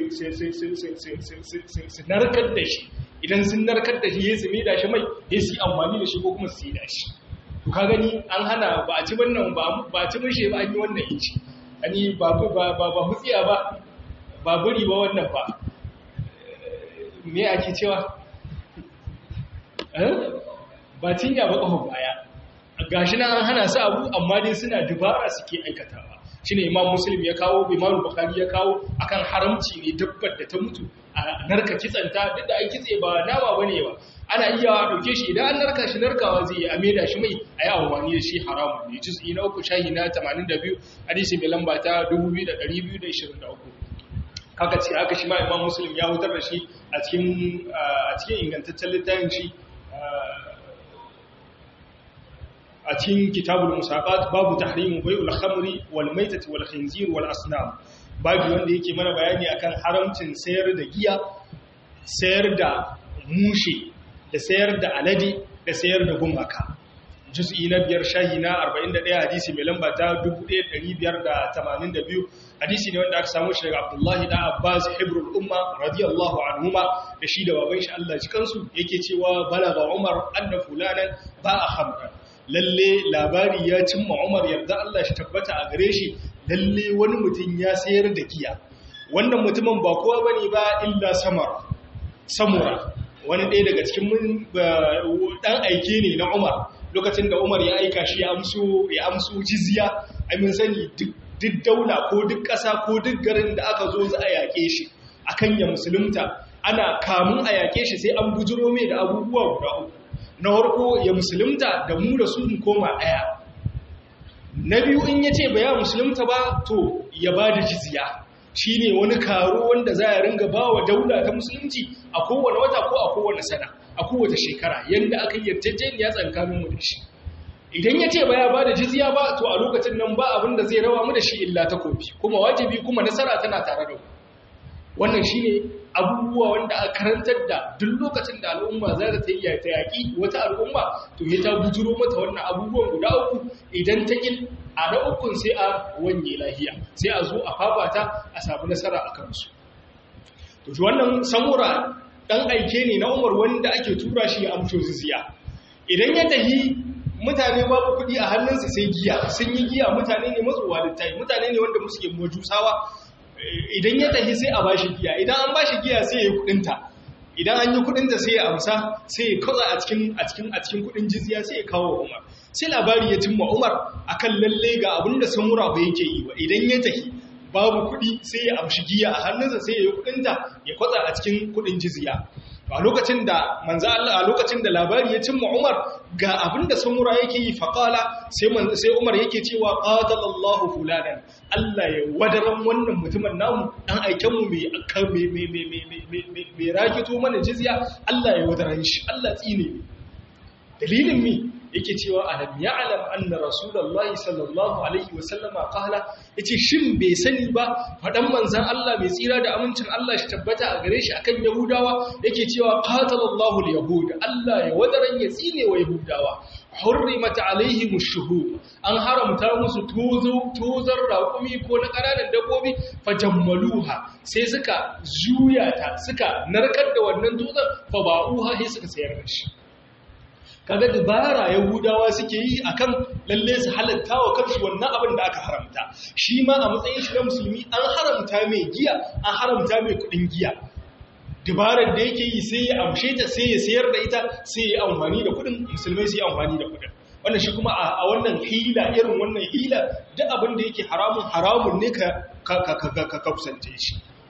narkar da shi idan sun narkar da shi ya su da shi mai ya su amfani da shi ko kuma su yi da shi to ka gani an hana ba a ci wannan ba a ci mushe ba an yi wannan inci ani ba ba ba hutsiya ba ba buri ba wannan ba me ake cewa ba cinya ba ƙahon baya gashi na an hana su abu amma dai suna dubara suke aikatawa shine imam muslim ya kawo imam bukhari ya kawo akan haramci ne dabbar da ta mutu a narka kitsanta duk da ai kitse ba nama bane ba ana iya dauke shi idan an narka shi narkawa zai yi a maida shi mai ayi amfani da shi haramun ne juz'i na uku shahi na 82 hadisi mai lamba ta 2223 haka ce haka shi ma imam muslim ya hutar da shi a cikin a cikin ingantaccen littafin shi a cikin kitabul musaqat babu tahrimu bai'ul khamri wal maitati wal khinzir wal asnam babu wanda yake mana bayani akan haramcin sayar da giya sayar da mushe da sayar da alade da sayar da gumaka juz'i na biyar shahi na 41 hadisi mai lamba ta 1582 hadisi ne wanda aka samu shi daga Abdullahi da Abbas hibrul umma radiyallahu anhuma da shi da baban shi Allah ji kansu yake cewa balaga Umar anna fulanan ba a khamra lalle labari ya cimma Umar yarda Allah shi tabbata a gare shi lalle wani mutum ya sayar da giya wannan mutumin ba kowa bane ba illa samara samura wani ɗaya daga cikin mun dan aike ne na Umar lokacin da Umar ya aika shi ya amso ya amso jizya ai mun sani duk duk daula ko duk ƙasa ko duk garin da aka zo za a yaƙe shi akan ya musulunta ana kamun a yaƙe shi sai an bujiro mai da abubuwa guda uku na harko ya musulunta da mu da su mu koma ɗaya na biyu in ya ce ba ya musulunta ba to ya ba da jizya shi ne wani karo wanda za a ringa ba wa daula ta musulunci a kowane wata ko a kowane sana a kowace shekara yadda aka yi yarjejeniya tsakanin mu da shi idan ya ce ba ya ba da jizya ba to a lokacin nan ba abin da zai rawa mu da shi illa takobi kuma wajibi kuma nasara tana tare da mu wannan shine abubuwa wanda a karantar da duk lokacin da al'umma za ta yi ta yaƙi wata al'umma to ya ta bujuro mata wannan abubuwan guda uku idan ta ƙin a na ukun sai a wanye lahiya sai a zo a fafata a samu nasara a kansu to shi wannan samura ɗan aike ne na umar wanda ake tura shi ya amsho ziziya idan ya tahi mutane babu kuɗi a hannunsa sai giya sun yi giya mutane ne matsowa littafi mutane ne wanda musu ke majusawa idan ya tafi sai a bashi giya idan an bashi giya sai ya kudinta idan an yi kudinta sai ya amsa sai ya kaza a cikin a cikin a cikin kudin jizya sai ya kawo Umar sai labari ya cimma Umar akan lalle ga abin da samura ba yake yi ba idan ya tafi babu kudi sai ya amshi giya a hannunsa sai ya yi kudinta ya kwatsa a cikin kudin jizya a lokacin da manzo Allah a lokacin da labari ya cimma Umar ga abinda samura yake yi faqala sai sai Umar yake cewa qatalallahu fulanan Allah ya wadaran wannan mutumin namu dan aiken mu mai akan mai mai mai mai mai rakito mana jizya Allah ya wadaran shi Allah tsine dalilin mi yake cewa alam ya'lam anna rasulullahi sallallahu alaihi wasallama qala yace shin bai sani ba fadan manzon Allah mai tsira da amincin Allah shi tabbata a gare shi akan yahudawa yake cewa qatalallahu alyahud Allah ya wadaran ya tsine wa yahudawa hurrimat alaihim ash-shuhud an haramta musu tozo tozar raƙumi ko na ƙananan dabbobi fajammaluha sai suka juya ta suka narkar da wannan tozar fa ba'uha sai suka sayar da shi kaga dabara yahudawa suke yi akan lalle su halatta wa kansu wannan abin da aka haramta shi ma a matsayin shi na musulmi an haramta mai giya an haramta mai kudin giya dabarar da yake yi sai ya amshe ta sai ya sayar da ita sai ya amfani da kudin musulmai sai ya amfani da kudin wannan shi kuma a wannan hila irin wannan hila duk abin da yake haramun haramun ne ka ka ka ka kusance shi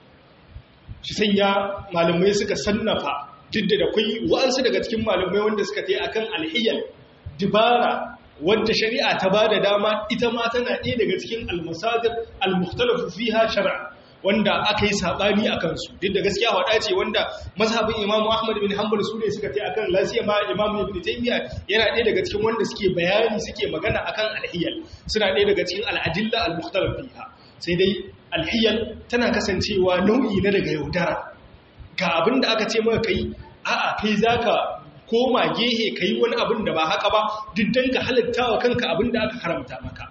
shi sanya malamai suka sannafa duk da akwai wa'ansu daga cikin malamai wanda suka ta yi a kan alhiyar dibara wadda shari'a ta ba da dama ita ma tana ɗaya daga cikin almasadar almuhtalafu fiha shari'a wanda aka yi saɓani a kansu duk da gaskiya waɗa ce wanda mazhabin imamu ahmad bin hanbal su ne suka ta yi a kan lasiya ma imamu ibn taymiya yana ɗaya daga cikin wanda suke bayani suke magana akan alhiyar suna ɗaya daga cikin al'adilla almuhtalaf fiha sai dai alhiyar tana kasancewa nau'i na daga yaudara ga abin da aka ce maka kai a'a kai zaka koma gehe kai wani abin da ba haka ba duk dan ka halatta wa kanka abin da aka haramta maka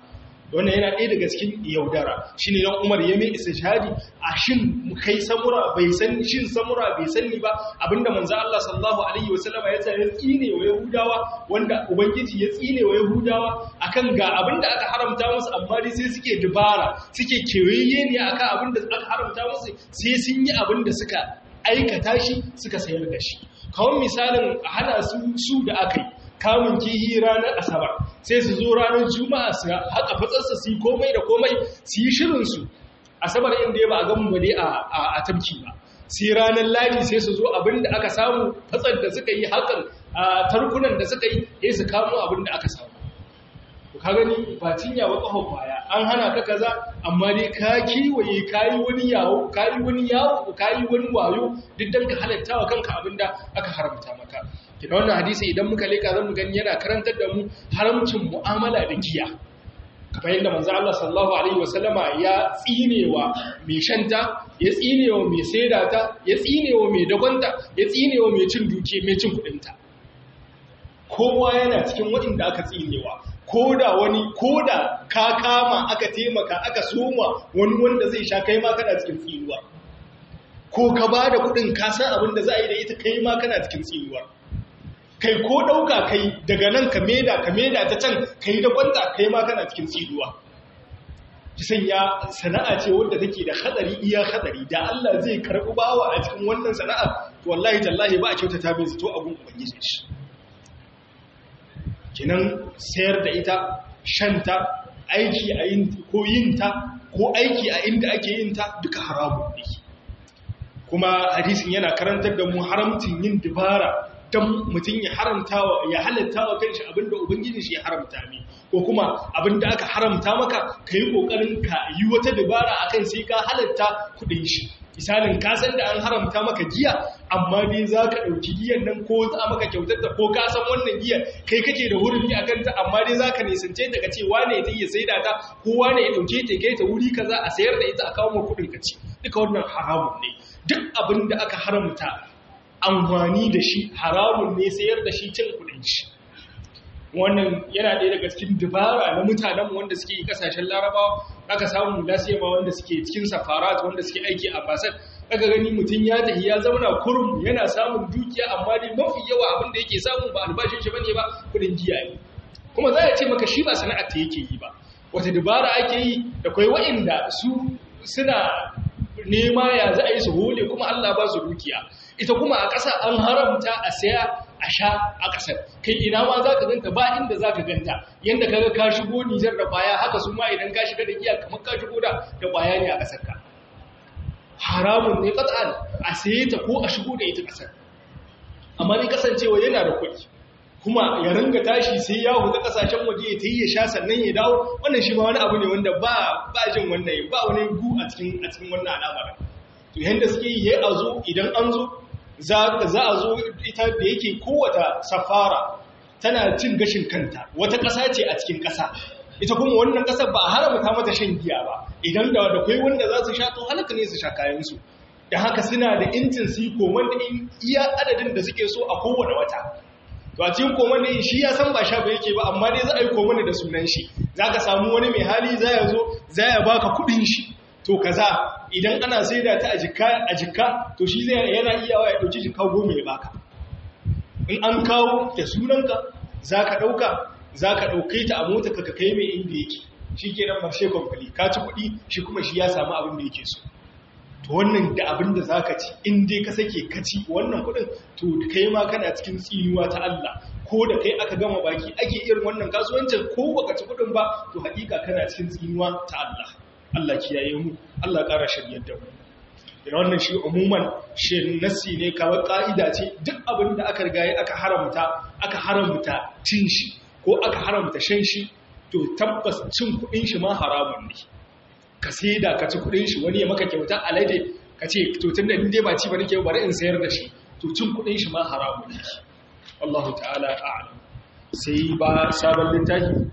wannan yana ɗaya daga cikin yaudara shi ne don umar ya mai istishadi a shin kai samura bai san shin samura bai sanni ba abinda manzo Allah sallallahu alaihi wasallama ya tsaya tsine wa yahudawa wanda ubangiji ya tsine wa yahudawa akan ga abinda aka haramta musu amma dai sai suke dubara suke kewaye ne akan abinda aka haramta musu sai sun yi abinda suka aikata shi suka sayar da shi kawai misalin hana su su da aka yi kamun kihi ranar asabar sai su zo ranar juma'a su haka fatsarsa su yi komai da komai su yi shirinsu asabar inda ya ba a gamu ba dai a tabki ba sai ranar ladi sai su zo abin da aka samu fatsar da suka yi hakan a tarkunan da suka yi ya su kamo abin da aka samu ka gani ba cinya ba ƙahon baya an hana ka kaza amma dai ka kiwaye kayi wani yawo kayi wani yawo kayi wani wayo duk dan ka halatta wa kanka abin da aka haramta maka kina wannan hadisi idan muka leka zan mu gani yana karantar da mu haramcin mu'amala da giya kamar yadda manzo Allah sallallahu alaihi wasallama ya tsinewa mai shanta ya tsinewa mai saidata ya tsinewa mai dagonta ya tsinewa mai cin duke mai cin kudinta kowa yana cikin waɗanda aka tsinewa ko da wani ko da ka kama aka taimaka aka soma wani wanda zai sha kai ma kana cikin tsinuwa ko ka ba da kudin ka san abin da za a yi da ita kai ma kana cikin tsinuwa kai ko ɗauka kai daga nan ka meda ka meda ta can kai da kwanta kai ma kana cikin tsinuwa ki sanya sana'a ce wadda take da hadari iya hadari da Allah zai karɓi bawa a cikin wannan sana'a to wallahi tallahi ba a kyautata bai zato abun ubangiji shi kinan sayar da ita shanta aiki a yin ko yin ta ko aiki a inda ake yin ta duka haramun ne kuma hadisin yana karantar da mu haramcin yin dubara don mutum ya haramta wa ya halatta wa kanshi abinda ubangiji shi ya haramta ne ko kuma abinda aka haramta maka ka yi kokarin ka yi wata dubara akan sai ka halatta kudin shi misalin ka san da an haramta maka giya amma dai za ka ɗauki giyan nan ko za maka kyautar da ko ka san wannan giyan kai kake da hurumi a kanta amma dai za ka nisance daga ce wane ta iya saida ta ko wane ya ɗauke ta kai ta wuri kaza a sayar da ita a kawo ma kuɗin ka ci duka wannan haramun ne duk abin da aka haramta amfani da shi haramun ne sayar da shi cin kuɗin shi wannan yana ɗaya daga cikin dubara na mutanen wanda suke kasashen larabawa aka samu lasiyama wanda suke cikin safarat wanda suke aiki a basar aka gani mutum ya tafi ya zauna kurum yana samun dukiya amma dai mafi yawa abin da yake samu ba albashin shi bane ba kudin giya ne kuma za a ce maka shi ba sana'ar ta yake yi ba wata dubara ake yi da kai wa'inda su suna nema ya za a yi su hole kuma Allah ba su dukiya ita kuma a ƙasa an haramta a saya a sha a ƙasar kai ina ma za ka ganta ba inda za ka ganta yadda ka ga ka shigo nijar da ƙwaya haka su ma idan ka shiga da giya kamar ka shigo da ƙwaya ne a ƙasar ka haramun ne ƙasar a saye ta ko a shigo da ita ƙasar amma ni kasancewa yana da kuɗi kuma ya ringa tashi sai ya huta ƙasashen waje ya ta yi ya sha sannan ya dawo wannan shi ma wani abu ne wanda ba ba jin wannan ba wani gu a cikin a cikin wannan al'amarin to yanda suke yi a zo idan an zo za a zo ita da yake kowata safara tana cin gashin kanta wata ƙasa ce a cikin ƙasa ita kuma wannan ƙasar ba a haramta mata shan giya ba idan da da kai wanda za su sha to halaka ne su sha kayansu da haka suna da intin su yi koman da iya adadin da suke so a kowane wata to a cikin koman da shi ya san ba sha ba yake ba amma dai za a yi koman da sunan shi za ka samu wani mai hali za ya zo za ya baka kuɗin shi to kaza idan ana saida ta a jikka a jikka to shi zai yana iya ya dauki jikka goma ya baka in an kawo da sunanka zaka dauka zaka dauke ta a mota ka kai mai inda yake shikenan marshe complete ka ci kudi shi kuma shi ya samu abin da yake so to wannan da abin da zaka ci in dai ka sake ka ci wannan kudin to kai ma kana cikin tsinuwa ta Allah ko da kai aka gama baki ake irin wannan kasuwancin ko baka ci kudin ba to hakika kana cikin tsinuwa ta Allah Allah kiyaye mu Allah ƙara shiryar da mu ina wannan shi umuman shi nasi ne kawai ƙa'ida ce duk abin da aka riga aka haramta aka haramta cin shi ko aka haramta shan shi to tabbas cin kuɗin shi ma haramun ne ka da ka ci kuɗin shi wani ya maka kyauta alade ka ce to tun da dai ba ci ba nake bari in sayar da shi to cin kuɗin shi ma haramun ne Allahu ta'ala a'lam sai ba sabon littafi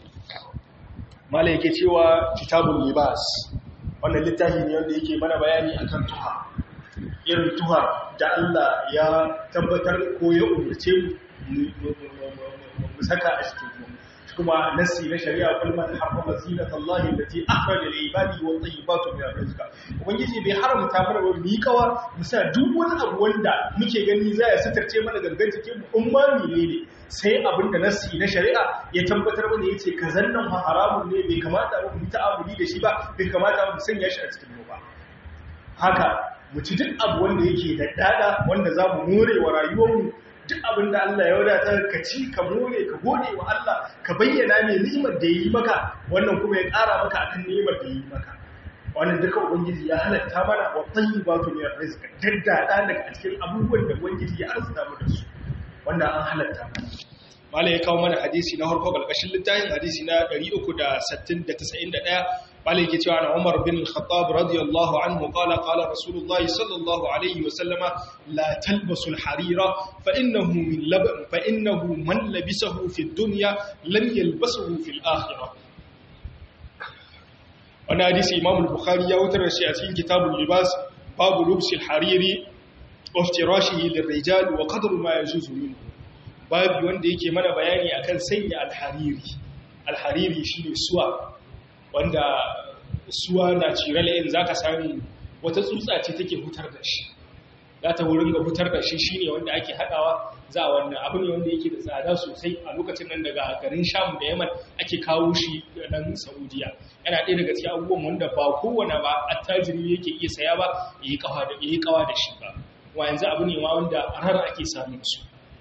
mala yake cewa kitabun libas wannan littafi ne wanda yake mana bayani akan tuha irin tuha da Allah ya tabbatar ko ya umarce mu saka a cikin mu kuma nasi na shari'a kulman harrama zinata Allah allati akhraja lil ibadi wa tayyibatu min rizq ubangiji bai haramta mana ba mu yi kawa musa duk wani abu wanda muke gani za ya sitarce mana gangan jikin mu in ma ne sai abin da nasi na shari'a ya tabbatar mana yace kazan nan fa haramun ne bai kamata mu ta'amuli da shi ba bai kamata mu sanya shi a cikin mu ba haka mu ci duk abu wanda yake da dada wanda za mu more wa rayuwarmu duk abin da Allah ya wadata ka ci ka more ka gode wa Allah ka bayyana mai ni'imar da yi maka wannan kuma ya ƙara maka akan ni'imar da yi maka wannan duka ubangiji ya halatta mana wa tayyibatu min rizq daddada daga cikin abubuwan da ubangiji ya arzuta mu da su wannan an halatta mana mala ya kawo mana hadisi na harko galkashin littafin hadisi na 391 mala yake cewa na Umar bin Khattab radiyallahu anhu qala qala Rasulullahi sallallahu alaihi wa sallama la talbasu al-harira fa innahu min lab fa innahu man labisahu fi ad-dunya lam yalbasuhu fi al-akhirah wannan hadisi Imam al-Bukhari ya wutar shi a cikin kitabul libas babu lubsi al-hariri wa iftirashihi lir-rijal wa qadru ma yajuzu minhu babu wanda yake mana bayani akan sanya alhariri alhariri shine suwa wanda suwa na cirale in zaka sami wata tsutsa ce take hutar da shi za ta wurin ga hutar da shi shine wanda ake hadawa za wannan abu ne wanda yake da tsada sosai a lokacin nan daga garin Sham da Yaman ake kawo shi nan Saudiya yana ɗaya daga cikin abubuwan wanda ba kowane ba attajiri yake iya saya ba yayi kawa da yayi kawa da shi ba wa yanzu abu ne ma wanda har ake samun su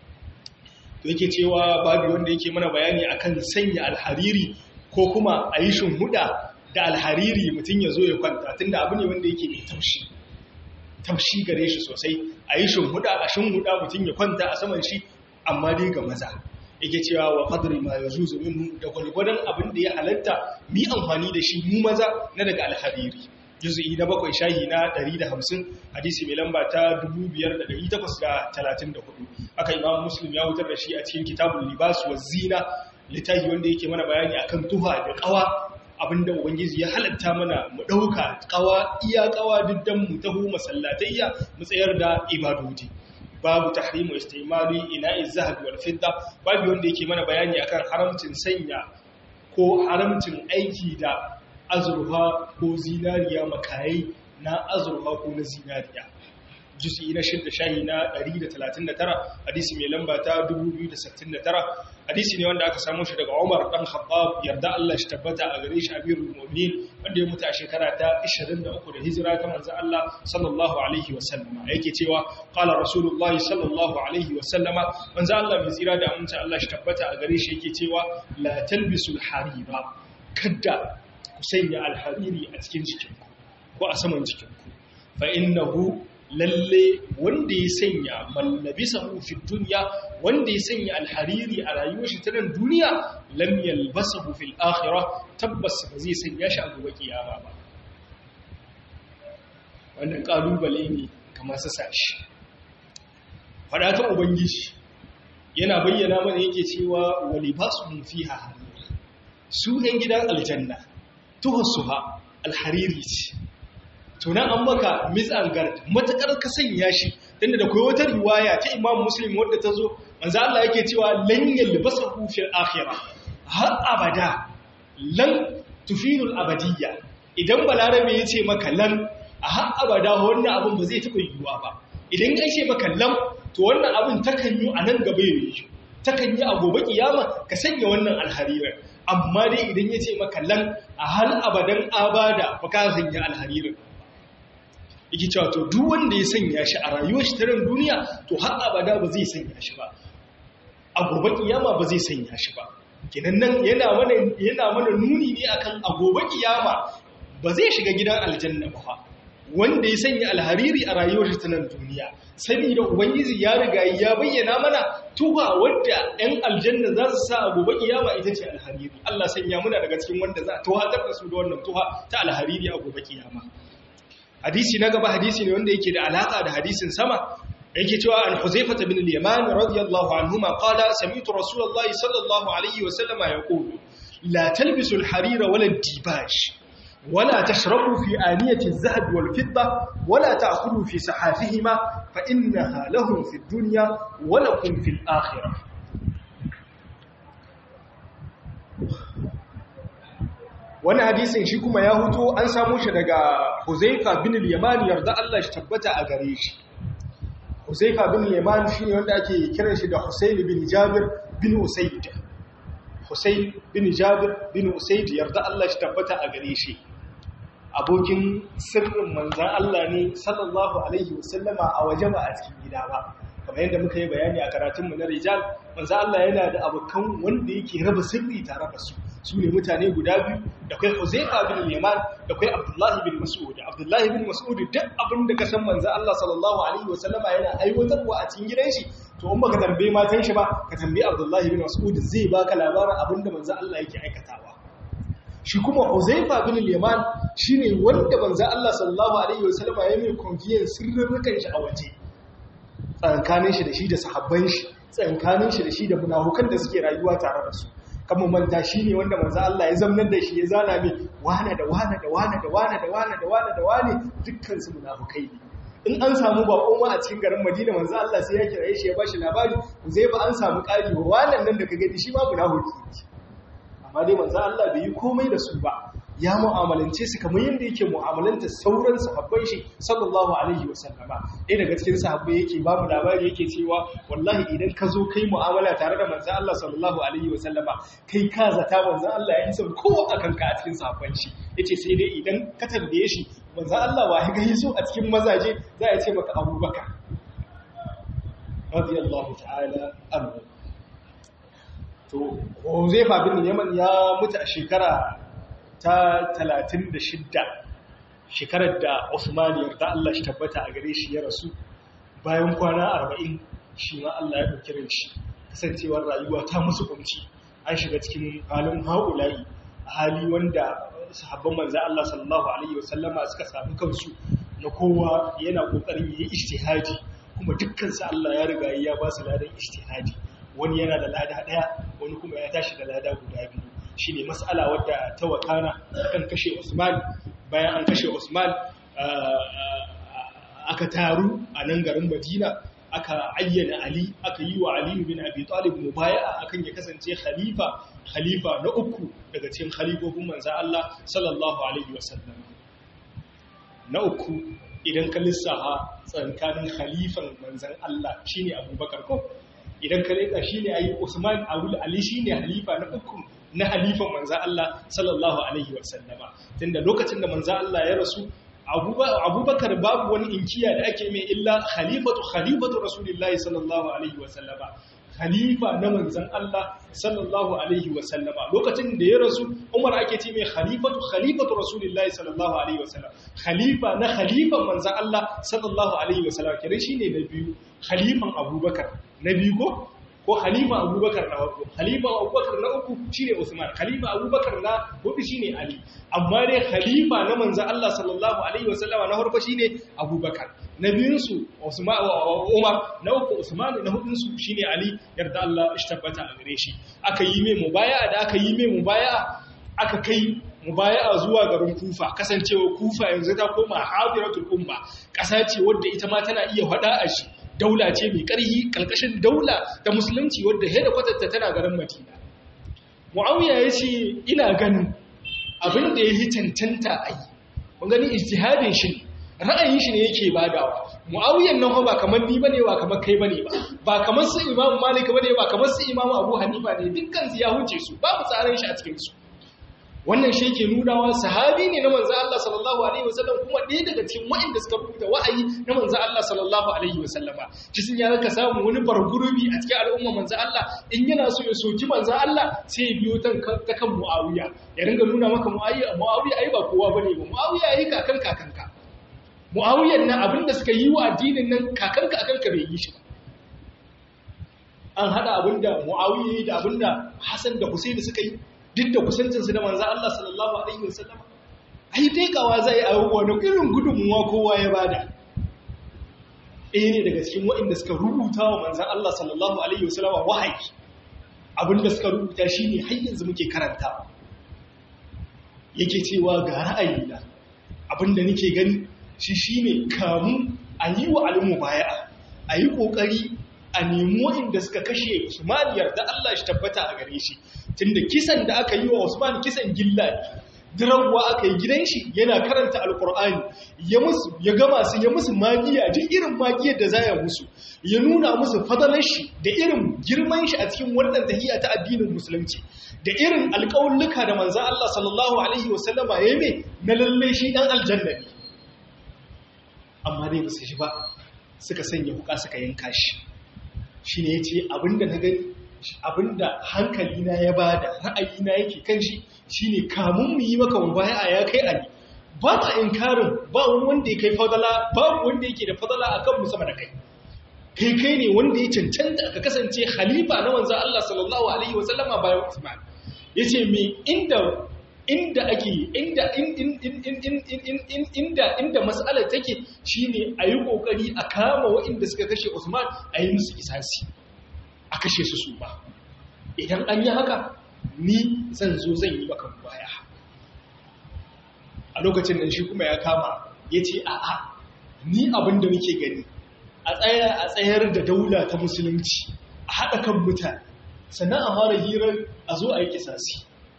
to yake cewa babu wanda yake mana bayani akan sanya alhariri ko kuma a yi huda da alhariri mutum ya zo ya kwanta tunda abu ne wanda yake mai taushi taushi gare shi sosai a yi huda a huda mutum ya kwanta a saman shi amma dai ga maza yake cewa wa qadri ma yajuzu minhu da gwargwadon abin da ya halatta mi amfani da shi mu maza na daga alhariri juzu'i na bakwai shahi na 150 hadisi mai lamba ta 5834 aka imam muslim ya wutar da shi a cikin kitabul libas wa zina littafi wanda yake mana bayani akan tuha da kawa abinda ubangiji ya halatta mana mu dauka kawa iya kawa diddan mu taho masallatayya mu tsayar da ibadodi babu tahrimu istimali ina'i zahab wal fidda babu wanda yake mana bayani akan haramcin sanya ko haramcin aiki da azurfa ko zinariya makayi na azurfa ko na zinariya jusi na shidda shahi na 139 hadisi mai lamba ta 2069 hadisi ne wanda aka samu shi daga Umar dan Khattab yarda Allah shi tabbata a gare shi Amirul Mu'minin wanda ya mutu a shekara ta 23 da hijira ta manzo Allah sallallahu alaihi wa sallama yake cewa qala rasulullahi sallallahu alaihi wa sallama manzo Allah mai tsira da amince Allah shi tabbata a gare shi yake cewa la talbisul harira kadda ku sanya alhariri a cikin jikinku ko a saman jikinku fa innahu lalle wanda ya sanya mallabisahu fi dunya wanda ya sanya alhariri a rayuwar shi ta nan duniya lam yalbasahu fil akhirah tabbas ba zai sanya shi a gobe kiyama ba wannan kalubale ne ga masu sashi fada ta ubangiji yana bayyana mana yake cewa walibasuhum fiha harir su ɗan gidan aljanna tuhassuha alhariri ce tunan an maka mis'algard matakar ka sanya shi tunda da kai wata riwaya ta Imam Muslim wadda ta zo manzo Allah yake cewa lan yalbasahu fil akhirah har abada lan tufilul abadiyya idan balarabe yace maka lan a har abada wannan abun ba zai taba yiwuwa ba idan ya ce maka lan to wannan abun takan yi a nan gaba yayi takan yi a gobe kiyama ka sanya wannan alharirar amma dai idan ya ce maka lan a hal abadan abada ba ka sanya alharirar yake cewa to duk wanda ya sanya shi a rayuwar shi ta ran duniya to har abada ba zai sanya shi ba a gobe kiyama ba zai sanya shi ba kenan nan yana mana yana mana nuni ne akan a gobe kiyama ba zai shiga gidan aljanna ba wanda ya sanya alhariri a rayuwar shi ta nan duniya saboda ubangiji ya riga ya bayyana mana tuha wadda ɗan aljanna za su sa a gobe kiyama ita ce alhariri Allah sanya muna daga cikin wanda za a tuhatar da su da wannan tuha ta alhariri a gobe kiyama hadisi na gaba hadisi ne wanda yake da alaka da hadisin sama yake cewa an Huzaifa bin al-Yaman radiyallahu anhuma qala sami'tu Rasulullahi sallallahu alaihi wa sallama yaqulu la talbisu al-harira wala al-dibash ولا تشربوا في آنية الذهب والفضة ولا تأكلوا في سحافهما فإنها لهم في الدنيا ولكم في الآخرة wani hadisin shi kuma ya huto an samu shi daga Huzaifa bin al-Yaman yarda Allah shi tabbata a gare shi Huzaifa bin al-Yaman shine wanda ake kiran shi da Husayn bin Jabir bin Usayd Husayn bin Jabir bin Usayd yarda Allah shi tabbata a gare shi abokin sirrin manzan Allah ne sallallahu alaihi wasallama a waje ba a cikin gida ba kamar yadda muka yi bayani a karatunmu na rijal manzan Allah yana da abokan wanda yake raba sirri tare da su su ne mutane guda biyu da kai Huzaifa bin Yaman da kai Abdullahi bin Mas'ud Abdullahi bin Mas'ud duk abin da ka san manzan Allah sallallahu alaihi wasallama yana aiwatarwa a cikin gidan shi to in baka tambaye matan shi ba ka tambaye Abdullahi bin Mas'ud zai baka labarin abin da manzan Allah yake aikatawa shi kuma Uzaifa bin al-Yaman shine wanda manzo Allah sallallahu alaihi wasallam ya mai confidence sirrukan shi a waje tsankanin shi da shi da sahabban shi tsankanin shi da shi da munafukan da suke rayuwa tare da su kamar manta shine wanda manzo Allah ya zamnar da shi ya zana mai wane da wane da wane da wane da wane da wane da wane dukkan su munafukai ne in an samu bako ma a cikin garin Madina manzo Allah sai ya kira shi ya bashi labari Uzaifa an samu ƙari wa wannan nan da ka gani shi ma munafiki ne amma dai manzo Allah bai yi komai da su ba ya mu'amalance su kamar yadda yake mu'amalanta sauran sahabbai shi sallallahu alaihi wasallama ɗaya daga cikin sahabbai yake ba mu labari yake cewa wallahi idan ka zo kai mu'amala tare da manzo Allah sallallahu alaihi wasallama kai ka zata manzo Allah ya isa kowa akan ka a cikin sahabban shi yace sai dai idan ka tambaye shi manzo Allah wa ya gani so a cikin mazaje za ya ce maka Abubakar radiyallahu ta'ala anhu to Huzaifa bin Yaman ya mutu a shekara ta 36 shekarar da Usman yarda Allah shi tabbata a gare shi ya rasu bayan kwana 40 shi ma Allah ya dauki ran shi kasancewar rayuwa ta musu kunci an shiga cikin halin haulayi hali wanda sahabban manzo Allah sallallahu alaihi wasallama suka samu kansu na kowa yana kokarin yi ijtihadi kuma dukkan su Allah ya riga ya ba su ladan ijtihadi wani yana da lada daya wani kuma ya tashi da lada guda biyu shine mas'ala wadda ta wakana kan kashe Usman bayan an kashe Usman aka taru a nan garin Madina aka ayyana Ali aka yi wa Ali bin Abi Talib mubaya'a akan ya kasance khalifa khalifa na uku daga cikin khalifofin manzon Allah sallallahu alaihi wasallam na uku idan ka lissafa tsakanin khalifan manzon Allah shine Abubakar ko idan ka leka shine ayi Usman Abul Ali shine halifa na uku na halifan manzan Allah sallallahu Alaihi wasallama tunda lokacin da manzan Allah ya rasu abubakar babu wani inkiya da ake mai illa khalifatu khalifatu rasulullahi sallallahu Alaihi wasallama khalifa na manzan Allah sallallahu Alaihi wasallama lokacin da ya rasu umar ake ce mai khalifatu khalifatu rasulullahi sallallahu Alaihi wasallam khalifa na khalifan manzan Allah sallallahu Alaihi wasallam kira shi ne na biyu khalifan abubakar na biyu ko ko khalifa abubakar na farko khalifa abubakar na uku shine usman khalifa abubakar na hudu shine ali amma dai khalifa na manzo Allah sallallahu alaihi wasallama na farko shine abubakar na biyun su usman umar na uku usman na hudun su shine ali yarda Allah ishtabbata a gare shi aka yi mai mubaya'a da aka yi mai mubaya'a aka kai mubaya'a zuwa garin kufa kasancewa kufa yanzu ta koma hadiratul umma kasa ce wadda ita ma tana iya hada a shi daula ce mai ƙarhi ƙalƙashin daula da musulunci wadda da kwatatta tana garin madina mu'awiya ya ce ina ganin abin da ya yi cancanta a yi mun gani ijtihadin shi ra'ayin shi ne yake badawa mu'awiyan nan ba kamar ni bane ba kamar kai bane ba ba kamar su imamu malik bane ba kamar su imamu abu hanifa ne dukkan su ya huce su babu tsarin shi a cikin su wannan shi ke nunawa sahabi ne na manzo Allah sallallahu alaihi wasallam kuma ɗaya daga cikin waɗanda suka rubuta wa'ayi na manzo Allah sallallahu alaihi wasallama cikin ya ka samu wani bargurubi a cikin al'umma manzo Allah in yana so ya soki manzo Allah sai ya biyo ta kan Muawiya ya ringa nuna maka Muawiya Muawiya ai ba kowa bane ba Muawiya ai kakan kakanka Muawiyan nan abinda suka yi wa addinin nan kakanka akanka bai yi shi ba an hada abinda Muawiya da abinda Hassan da Hussein suka yi duk da kusancinsu da manzan Allah sallallahu Alaihi wasallam ai taikawa zai a wani irin gudunmuwa kowa ya bada ɗaya ne daga cikin waɗanda suka rubuta wa manzan Allah sallallahu Alaihi wasallam wahayi abinda suka rubuta shi ne har yanzu muke karanta yake cewa ga ra'ayina abinda nake gani shi shi ne kamun a yi wa alimu baya a yi ƙoƙari a nemo inda suka kashe Usman yarda Allah shi tabbata a gare shi tunda kisan da aka yi wa Usman kisan gilla ne dirawa aka yi gidan shi yana karanta alkur'ani ya musu ya gama su ya musu magiya duk irin magiyar da zaya musu ya nuna musu fadalar shi da irin girman shi a cikin wannan tahiyya ta addinin musulunci da irin alƙawulluka da manzo Allah sallallahu alaihi wasallama ya yi na lalle shi dan aljanna ne amma dai basu shi ba suka sanya huka suka yanka shi shine yace abinda na gani abinda hankalina ya bada ra'ayina yake kan shi shine kamun mu yi maka mubaya ya kai ali ba ma inkarin ba wani wanda ya kai fadala ba wanda yake da fadala akan mu sama da kai kai kai ne wanda ya cancanta ka kasance khalifa na manzon Allah sallallahu alaihi wasallama bayan Usman yace me inda inda ake inda inda inda mas'alar take shine ayi kokari a kama waɗanda suka kashe Usman ayi musu kisasi a kashe su su ba idan an yi haka ni zan zo zan yi maka baya a lokacin nan shi kuma ya kama ya ce a'a ni abin da muke gani a tsayar da daula ta musulunci a haɗa kan mutane sannan a fara hirar a zo a yi kisasi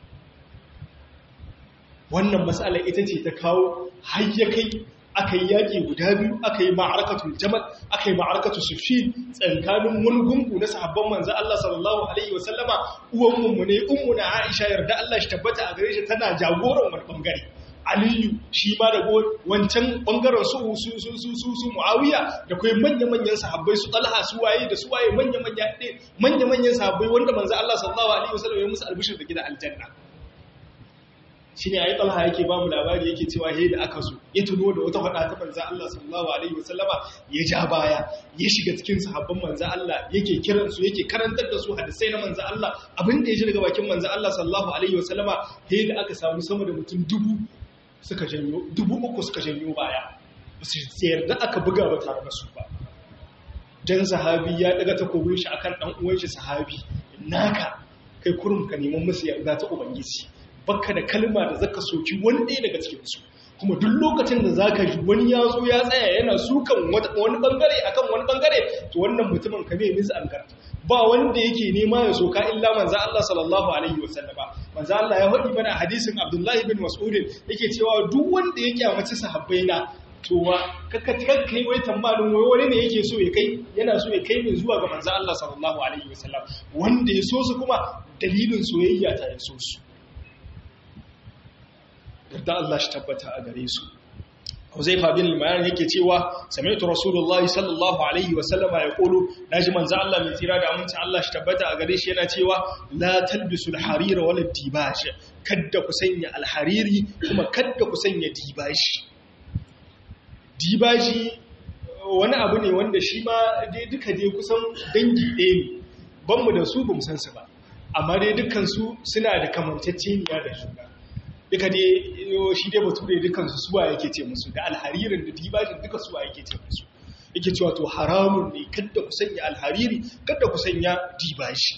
wannan matsala ita ce ta kawo hayyakai aka yi yaƙi guda biyu aka yi ma'arakatu jamal aka yi ma'arakatu sufin tsakanin wani gungu na sahabban manzo Allah sallallahu alaihi wasallama uwan mu ne ummu na Aisha yarda Allah shi tabbata a gare shi tana jagoran wani bangare Aliyu shi ma da wancan bangaren su su su su su su Muawiya da kai manya manyan sahabbai su Talha su waye da su waye manya manya manya manyan sahabbai wanda manzo Allah sallallahu alaihi wasallam ya musu albishir da gidan aljanna shi ne a yi talha yake ba mu labari yake cewa he da aka so ya tuno da wata faɗa ta manzan Allah sallallahu Alaihi wasallama ya ja baya ya shiga cikin sahabban manzan Allah yake kiransu yake karantar da su hadisai na manzan Allah abin da ya ji daga bakin manzan Allah sallallahu Alaihi wasallama he da aka samu sama da mutum dubu suka janyo dubu uku suka janyo baya ba su yarda aka buga ba tare da su ba dan sahabi ya daga takobin shi akan dan uwan shi sahabi naka kai kurum ka neman musu yarda ta ubangiji baka da kalma da zaka soki wani ɗaya daga cikinsu kuma duk lokacin da zaka ji wani ya zo ya tsaya yana sukan wani bangare akan wani bangare to wannan mutumin ka bai misa ankar ba wanda yake nema ya soka illa manzo Allah sallallahu alaihi wasallam manzo Allah ya faɗi mana hadisin Abdullah ibn Mas'ud yake cewa duk wanda ya kyamaci sahabbai na to wa kaka kai wai tambayin wai wani ne yake so ya kai yana so ya kai min zuwa ga manzo Allah sallallahu alaihi wasallam wanda ya so su kuma dalilin soyayya ta ya so su da Allah shi tabbata a gare su Huzaifa bin al-Mayan yake cewa sami'tu Rasulullahi sallallahu alaihi wa sallama yaqulu naji manzo Allah mai tsira da aminci Allah shi tabbata a gare shi yana cewa la talbisu al-harira wala dibaj kadda ku sanya al-hariri kuma kadda ku sanya dibashi dibaji wani abu ne wanda shi ma dai duka dai kusan dangi ɗaya ne banmu da su bamu san su ba amma dai dukkan su suna da kamantacceniya da juna duka dai shi dai bature dukansu suwa yake ce musu da alharirin da dibajin duka suwa yake ce musu yake cewa to haramun ne kada ku sanya alhariri kada ku sanya dibashi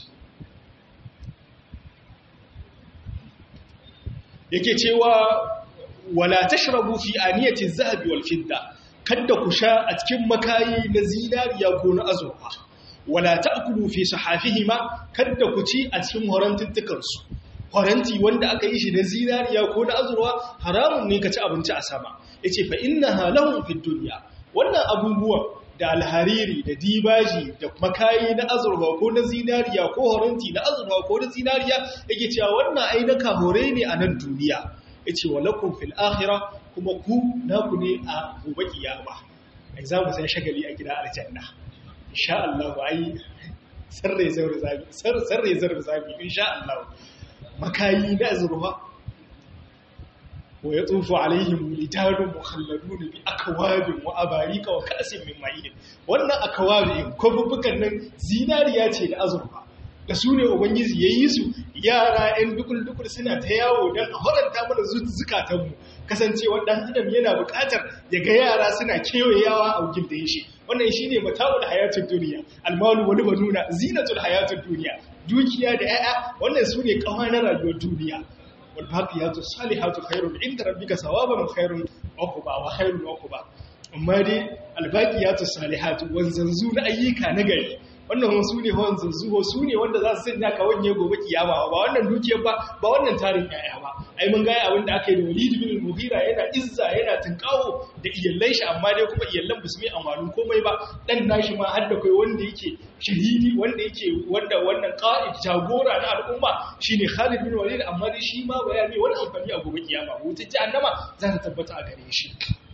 yake cewa wala tashrabu fi aniyati zahabi wal fidda kada ku sha a cikin makayi na zinariya ko na azurfa wala ta'kulu fi sahafihima kada ku ci a cikin horantuttukansu faranti wanda aka yi shi na zinariya ko na azurwa haramun ne ka ci abinci a sama ya ce fa inna halahun fi duniya wannan abubuwan da alhariri da dibaji da makayi na azurwa ko na zinariya ko faranti na azurwa ko na zinariya yake cewa wannan ai na kahore ne a nan duniya ya ce wa lakum fil akhirah kuma ku naku ne a gobe kiyama ai za mu san shagali a gida aljanna insha Allah ai sarre zarre zabi sarre zarre zabi insha Allah makayi na azurfa wa ya tsufu alaihim wilidanun mukhalladun bi akwabin wa abarika wa kasin min ma'in wannan akwabin kofufukan nan zinariya ce da azurfa da su ne ubangiji yayi su yara ɗan dukul dukul suna ta yawo don a horanta mana zukatanmu kasancewa ɗan adam yana buƙatar ya ga yara suna kewayawa a wugin da ya shi wannan shi ne mata'ul hayatun duniya almalu wani banuna zinatul hayatun duniya dukiya da 'ya'ya wannan su ne ƙawa na rayuwar duniya wal baqiyatu salihatu khairun inda rabbika sawaban khairun uquba wa khairun uquba amma dai al baqiyatu salihatu wanzanzu na ayyuka na gari wannan su ne hawan zazzuho su ne wanda za su sanya ka wanye gobe kiyama ba wannan dukiyar ba ba wannan tarin yaya ba ai mun gaya abin da aka yi da Walid bin Mughira yana izza yana tunkawo da iyallan shi amma dai kuma iyallan ba su mai amanin komai ba dan nashi ma har da kai wanda yake shahidi wanda yake wanda wannan qa'id jagora na al'umma shine Khalid bin Walid amma dai shi ma baya mai wani amfani a gobe kiyama wutar jahannama za ta tabbata a gare shi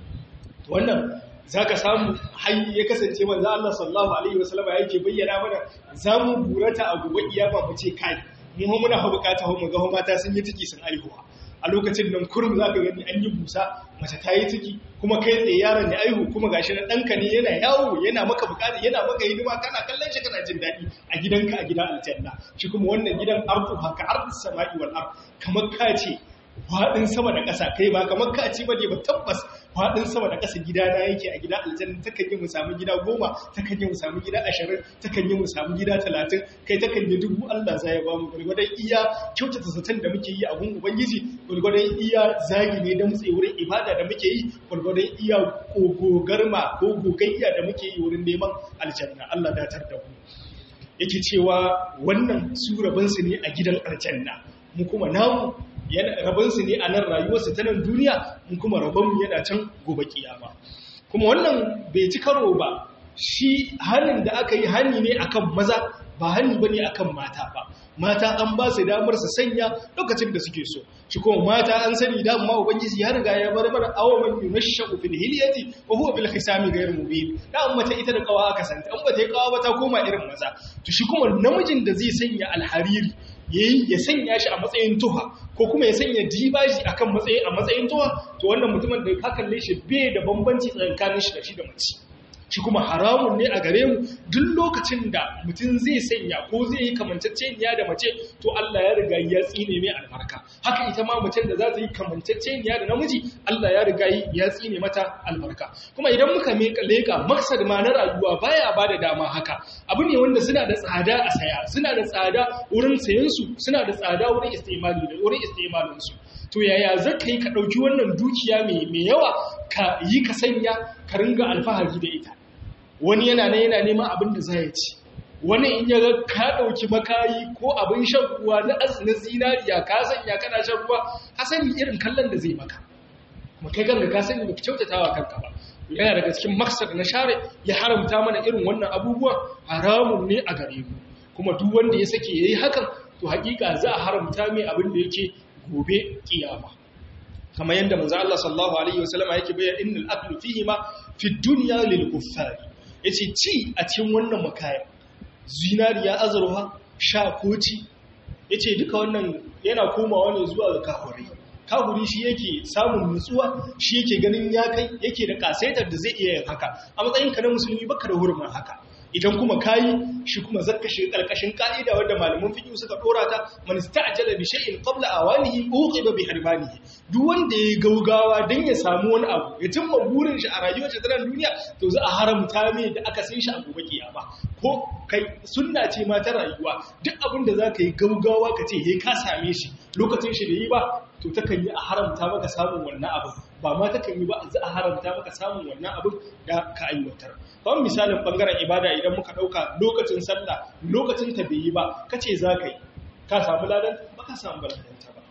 wannan za ka samu hanyar ya kasance manzo Allah sallallahu alaihi wasallam yake bayyana mana za mu burata a gobe iyama mu ce kai mu muna ha bukata mu ga mata sun yi ciki sun aihuwa a lokacin nan kurum za ka gani an yi busa mace ta yi ciki kuma kai tsaye yaron ya aihu kuma gashi na ɗanka ne yana yawo yana maka bukata yana maka hidima kana kallon shi kana jin daɗi a gidanka a gidan aljanna shi kuma wannan gidan ardu haka ardu sama'i wal ard kamar ka ce faɗin sama da ƙasa kai ba kamar ka ci bane ba tabbas faɗin sama da ƙasa gidana yake a gida aljanna takan yi mu samu gida goma takan yi mu samu gida ashirin takan yi mu samu gida talatin kai takan yi dubu Allah za ya ba mu gwargwadon iya kyautata zaton da muke yi a gun ubangiji gwargwadon iya zagi ne da mutse wurin ibada da muke yi gwargwadon iya kogogarma ko gogayya da muke yi wurin neman aljanna Allah datar da mu yake cewa wannan su rabinsu ne a gidan aljanna mu kuma namu rabinsu ne a nan rayuwarsu ta nan duniya in kuma rabonmu yana can gobe kiyama kuma wannan bai ci karo ba shi hannun da aka yi hannu ne akan maza ba hannu ba ne akan mata ba mata an ba su damar su sanya lokacin da suke so shi kuma mata an sani da ma ubangiji ya riga ya bar mana awaman yunashu fil hilyati wa huwa bil khisami ghayr mubin da an mace ita da kawa aka santa an ba ta kawa ba ta koma irin maza to shi kuma namijin da zai sanya alhariri yayi ya sanya shi a matsayin tuha ko kuma ya sanya dibaji akan matsayi a matsayin tuha to wannan mutumin da ka kalle shi bai da bambanci tsakanin shi da shi da mace shi kuma haramun ne a gare mu duk lokacin da mutum zai sanya ko zai yi kamanceceniya da mace to Allah ya riga ya tsine mai albarka haka ita ma macen da za ta yi kamanceceniya da namiji Allah ya riga ya tsine mata albarka kuma idan muka leka maksad ma na rayuwa baya ba da dama haka abu ne wanda suna da tsada a saya suna da tsada wurin sayan su suna da tsada wurin istimali da wurin istimalin su to yaya zaka yi ka dauki wannan dukiya mai mai yawa ka yi ka sanya ka ringa alfahari da ita wani yana ne yana neman abin da zai ci wani in ya ga ka ɗauki makayi ko abin shan ruwa na na zinariya ka sanya kana shan ruwa ka sani irin kallon da zai maka kuma kai kanka ka sani baka kyautatawa kanka ba yana daga cikin maksad na share ya haramta mana irin wannan abubuwan haramun ne a gare mu kuma duk wanda ya sake yayi hakan to hakika za a haramta mai abin da yake gobe kiyama kamar yadda manzo Allah sallallahu alaihi wasallam yake bayyana innal aklu fihi ma fi dunya lil kuffari yace ci a cikin wannan makaya zinariya azurwa sha koci yace duka wannan yana komawa ne zuwa ga kafirai kafiri shi yake samun nutsuwa shi yake ganin ya kai yake da kasaitar da zai iya yin haka a matsayin ka na musulmi baka da hurumin haka idan kuma kayi shi kuma zakka shi karkashin ka'ida wanda malaman fiqh suka dora ta man ista'jala bi shay'in qabla awanihi uqiba bi harbanihi duk wanda ya gaugawa dan ya samu wani abu ya cimma burin shi a rayuwar shi ta duniya to za a haramta mai da aka san shi a gobe kiyama ko kai sunna ce ma ta rayuwa duk abin da zaka yi gaugawa ka ce he ka same shi lokacin shi da yi ba to takan yi a haramta maka samun wannan abin ba ma takan yi ba za a haramta maka samun wannan abin da ka aiwatar kawai misalin bangaren ibada idan muka ɗauka lokacin sallah lokacin ta bai yi ba ka ce za ka yi ka samu ladan ba ka samu ladanta ba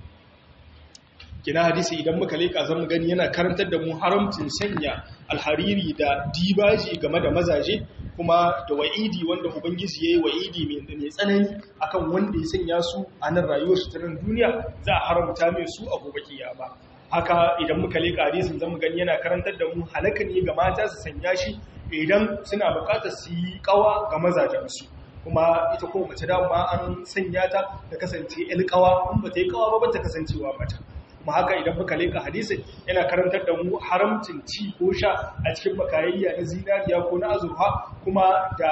kina hadisi idan muka leƙa zan mu gani yana karantar da mu haramcin sanya alhariri da dibaji game da mazaje kuma da wa'idi wanda ubangiji yayi wa'idi mai tsanani akan wanda ya sanya su a nan rayuwar su ta nan duniya za a haramta mai su a gobe kiyama haka idan muka leka hadisin zamu gani yana karantar da mu halaka ne ga mata su sanya shi idan suna bukatar su yi kawa ga mazajen su kuma ita ko mace da ma an sanya ta ta kasance el kawa in ba ta yi kawa ba ba ta kasancewa mata kuma haka idan muka leka hadisin yana karantar da mu haramcin ci ko sha a cikin makayayya na zinariya ko na azurfa kuma da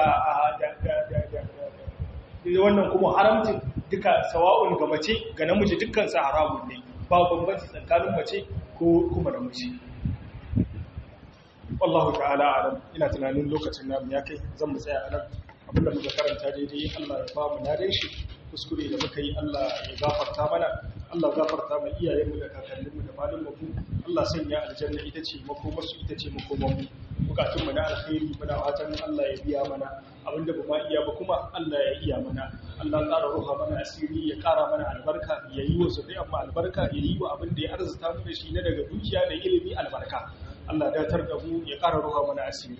wannan kuma haramcin duka sawa'un ga mace ga namiji dukkan sa haramun ne ba bambanci tsakanin mace ko kuma namiji wallahu ta'ala alam ina tunanin lokacin namu ya kai zan mu tsaya anan abinda muka karanta daidai Allah ya ba mu nadan shi kuskure da muka yi Allah ya gafarta mana Allah gafarta mai iyayenmu da kakanninmu da malin mu Allah sanya aljanna ita ce makomarsu ita ce makomarmu bukatunmu na alkhairi muna fatan Allah ya biya mana abinda ba ma iya ba kuma Allah ya iya mana Allah ƙara ruha mana asiri ya ƙara mana albarka ya yi wa zuri'an mu albarka ya yi wa abin da ya arzuta mu da shi na daga dukiya da ilimi albarka Allah datar da mu ya ƙara ruha mana asiri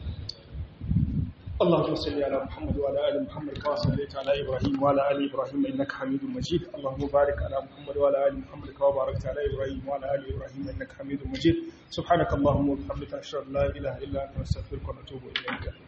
اللهم صل على محمد وعلى ال محمد كما صليت على ابراهيم وعلى ال ابراهيم انك حميد مجيد اللهم بارك على محمد وعلى ال محمد كما باركت على ابراهيم وعلى ال ابراهيم انك حميد مجيد سبحانك اللهم وبحمدك اشهد ان لا اله الا انت نستغفرك ونتوب اليك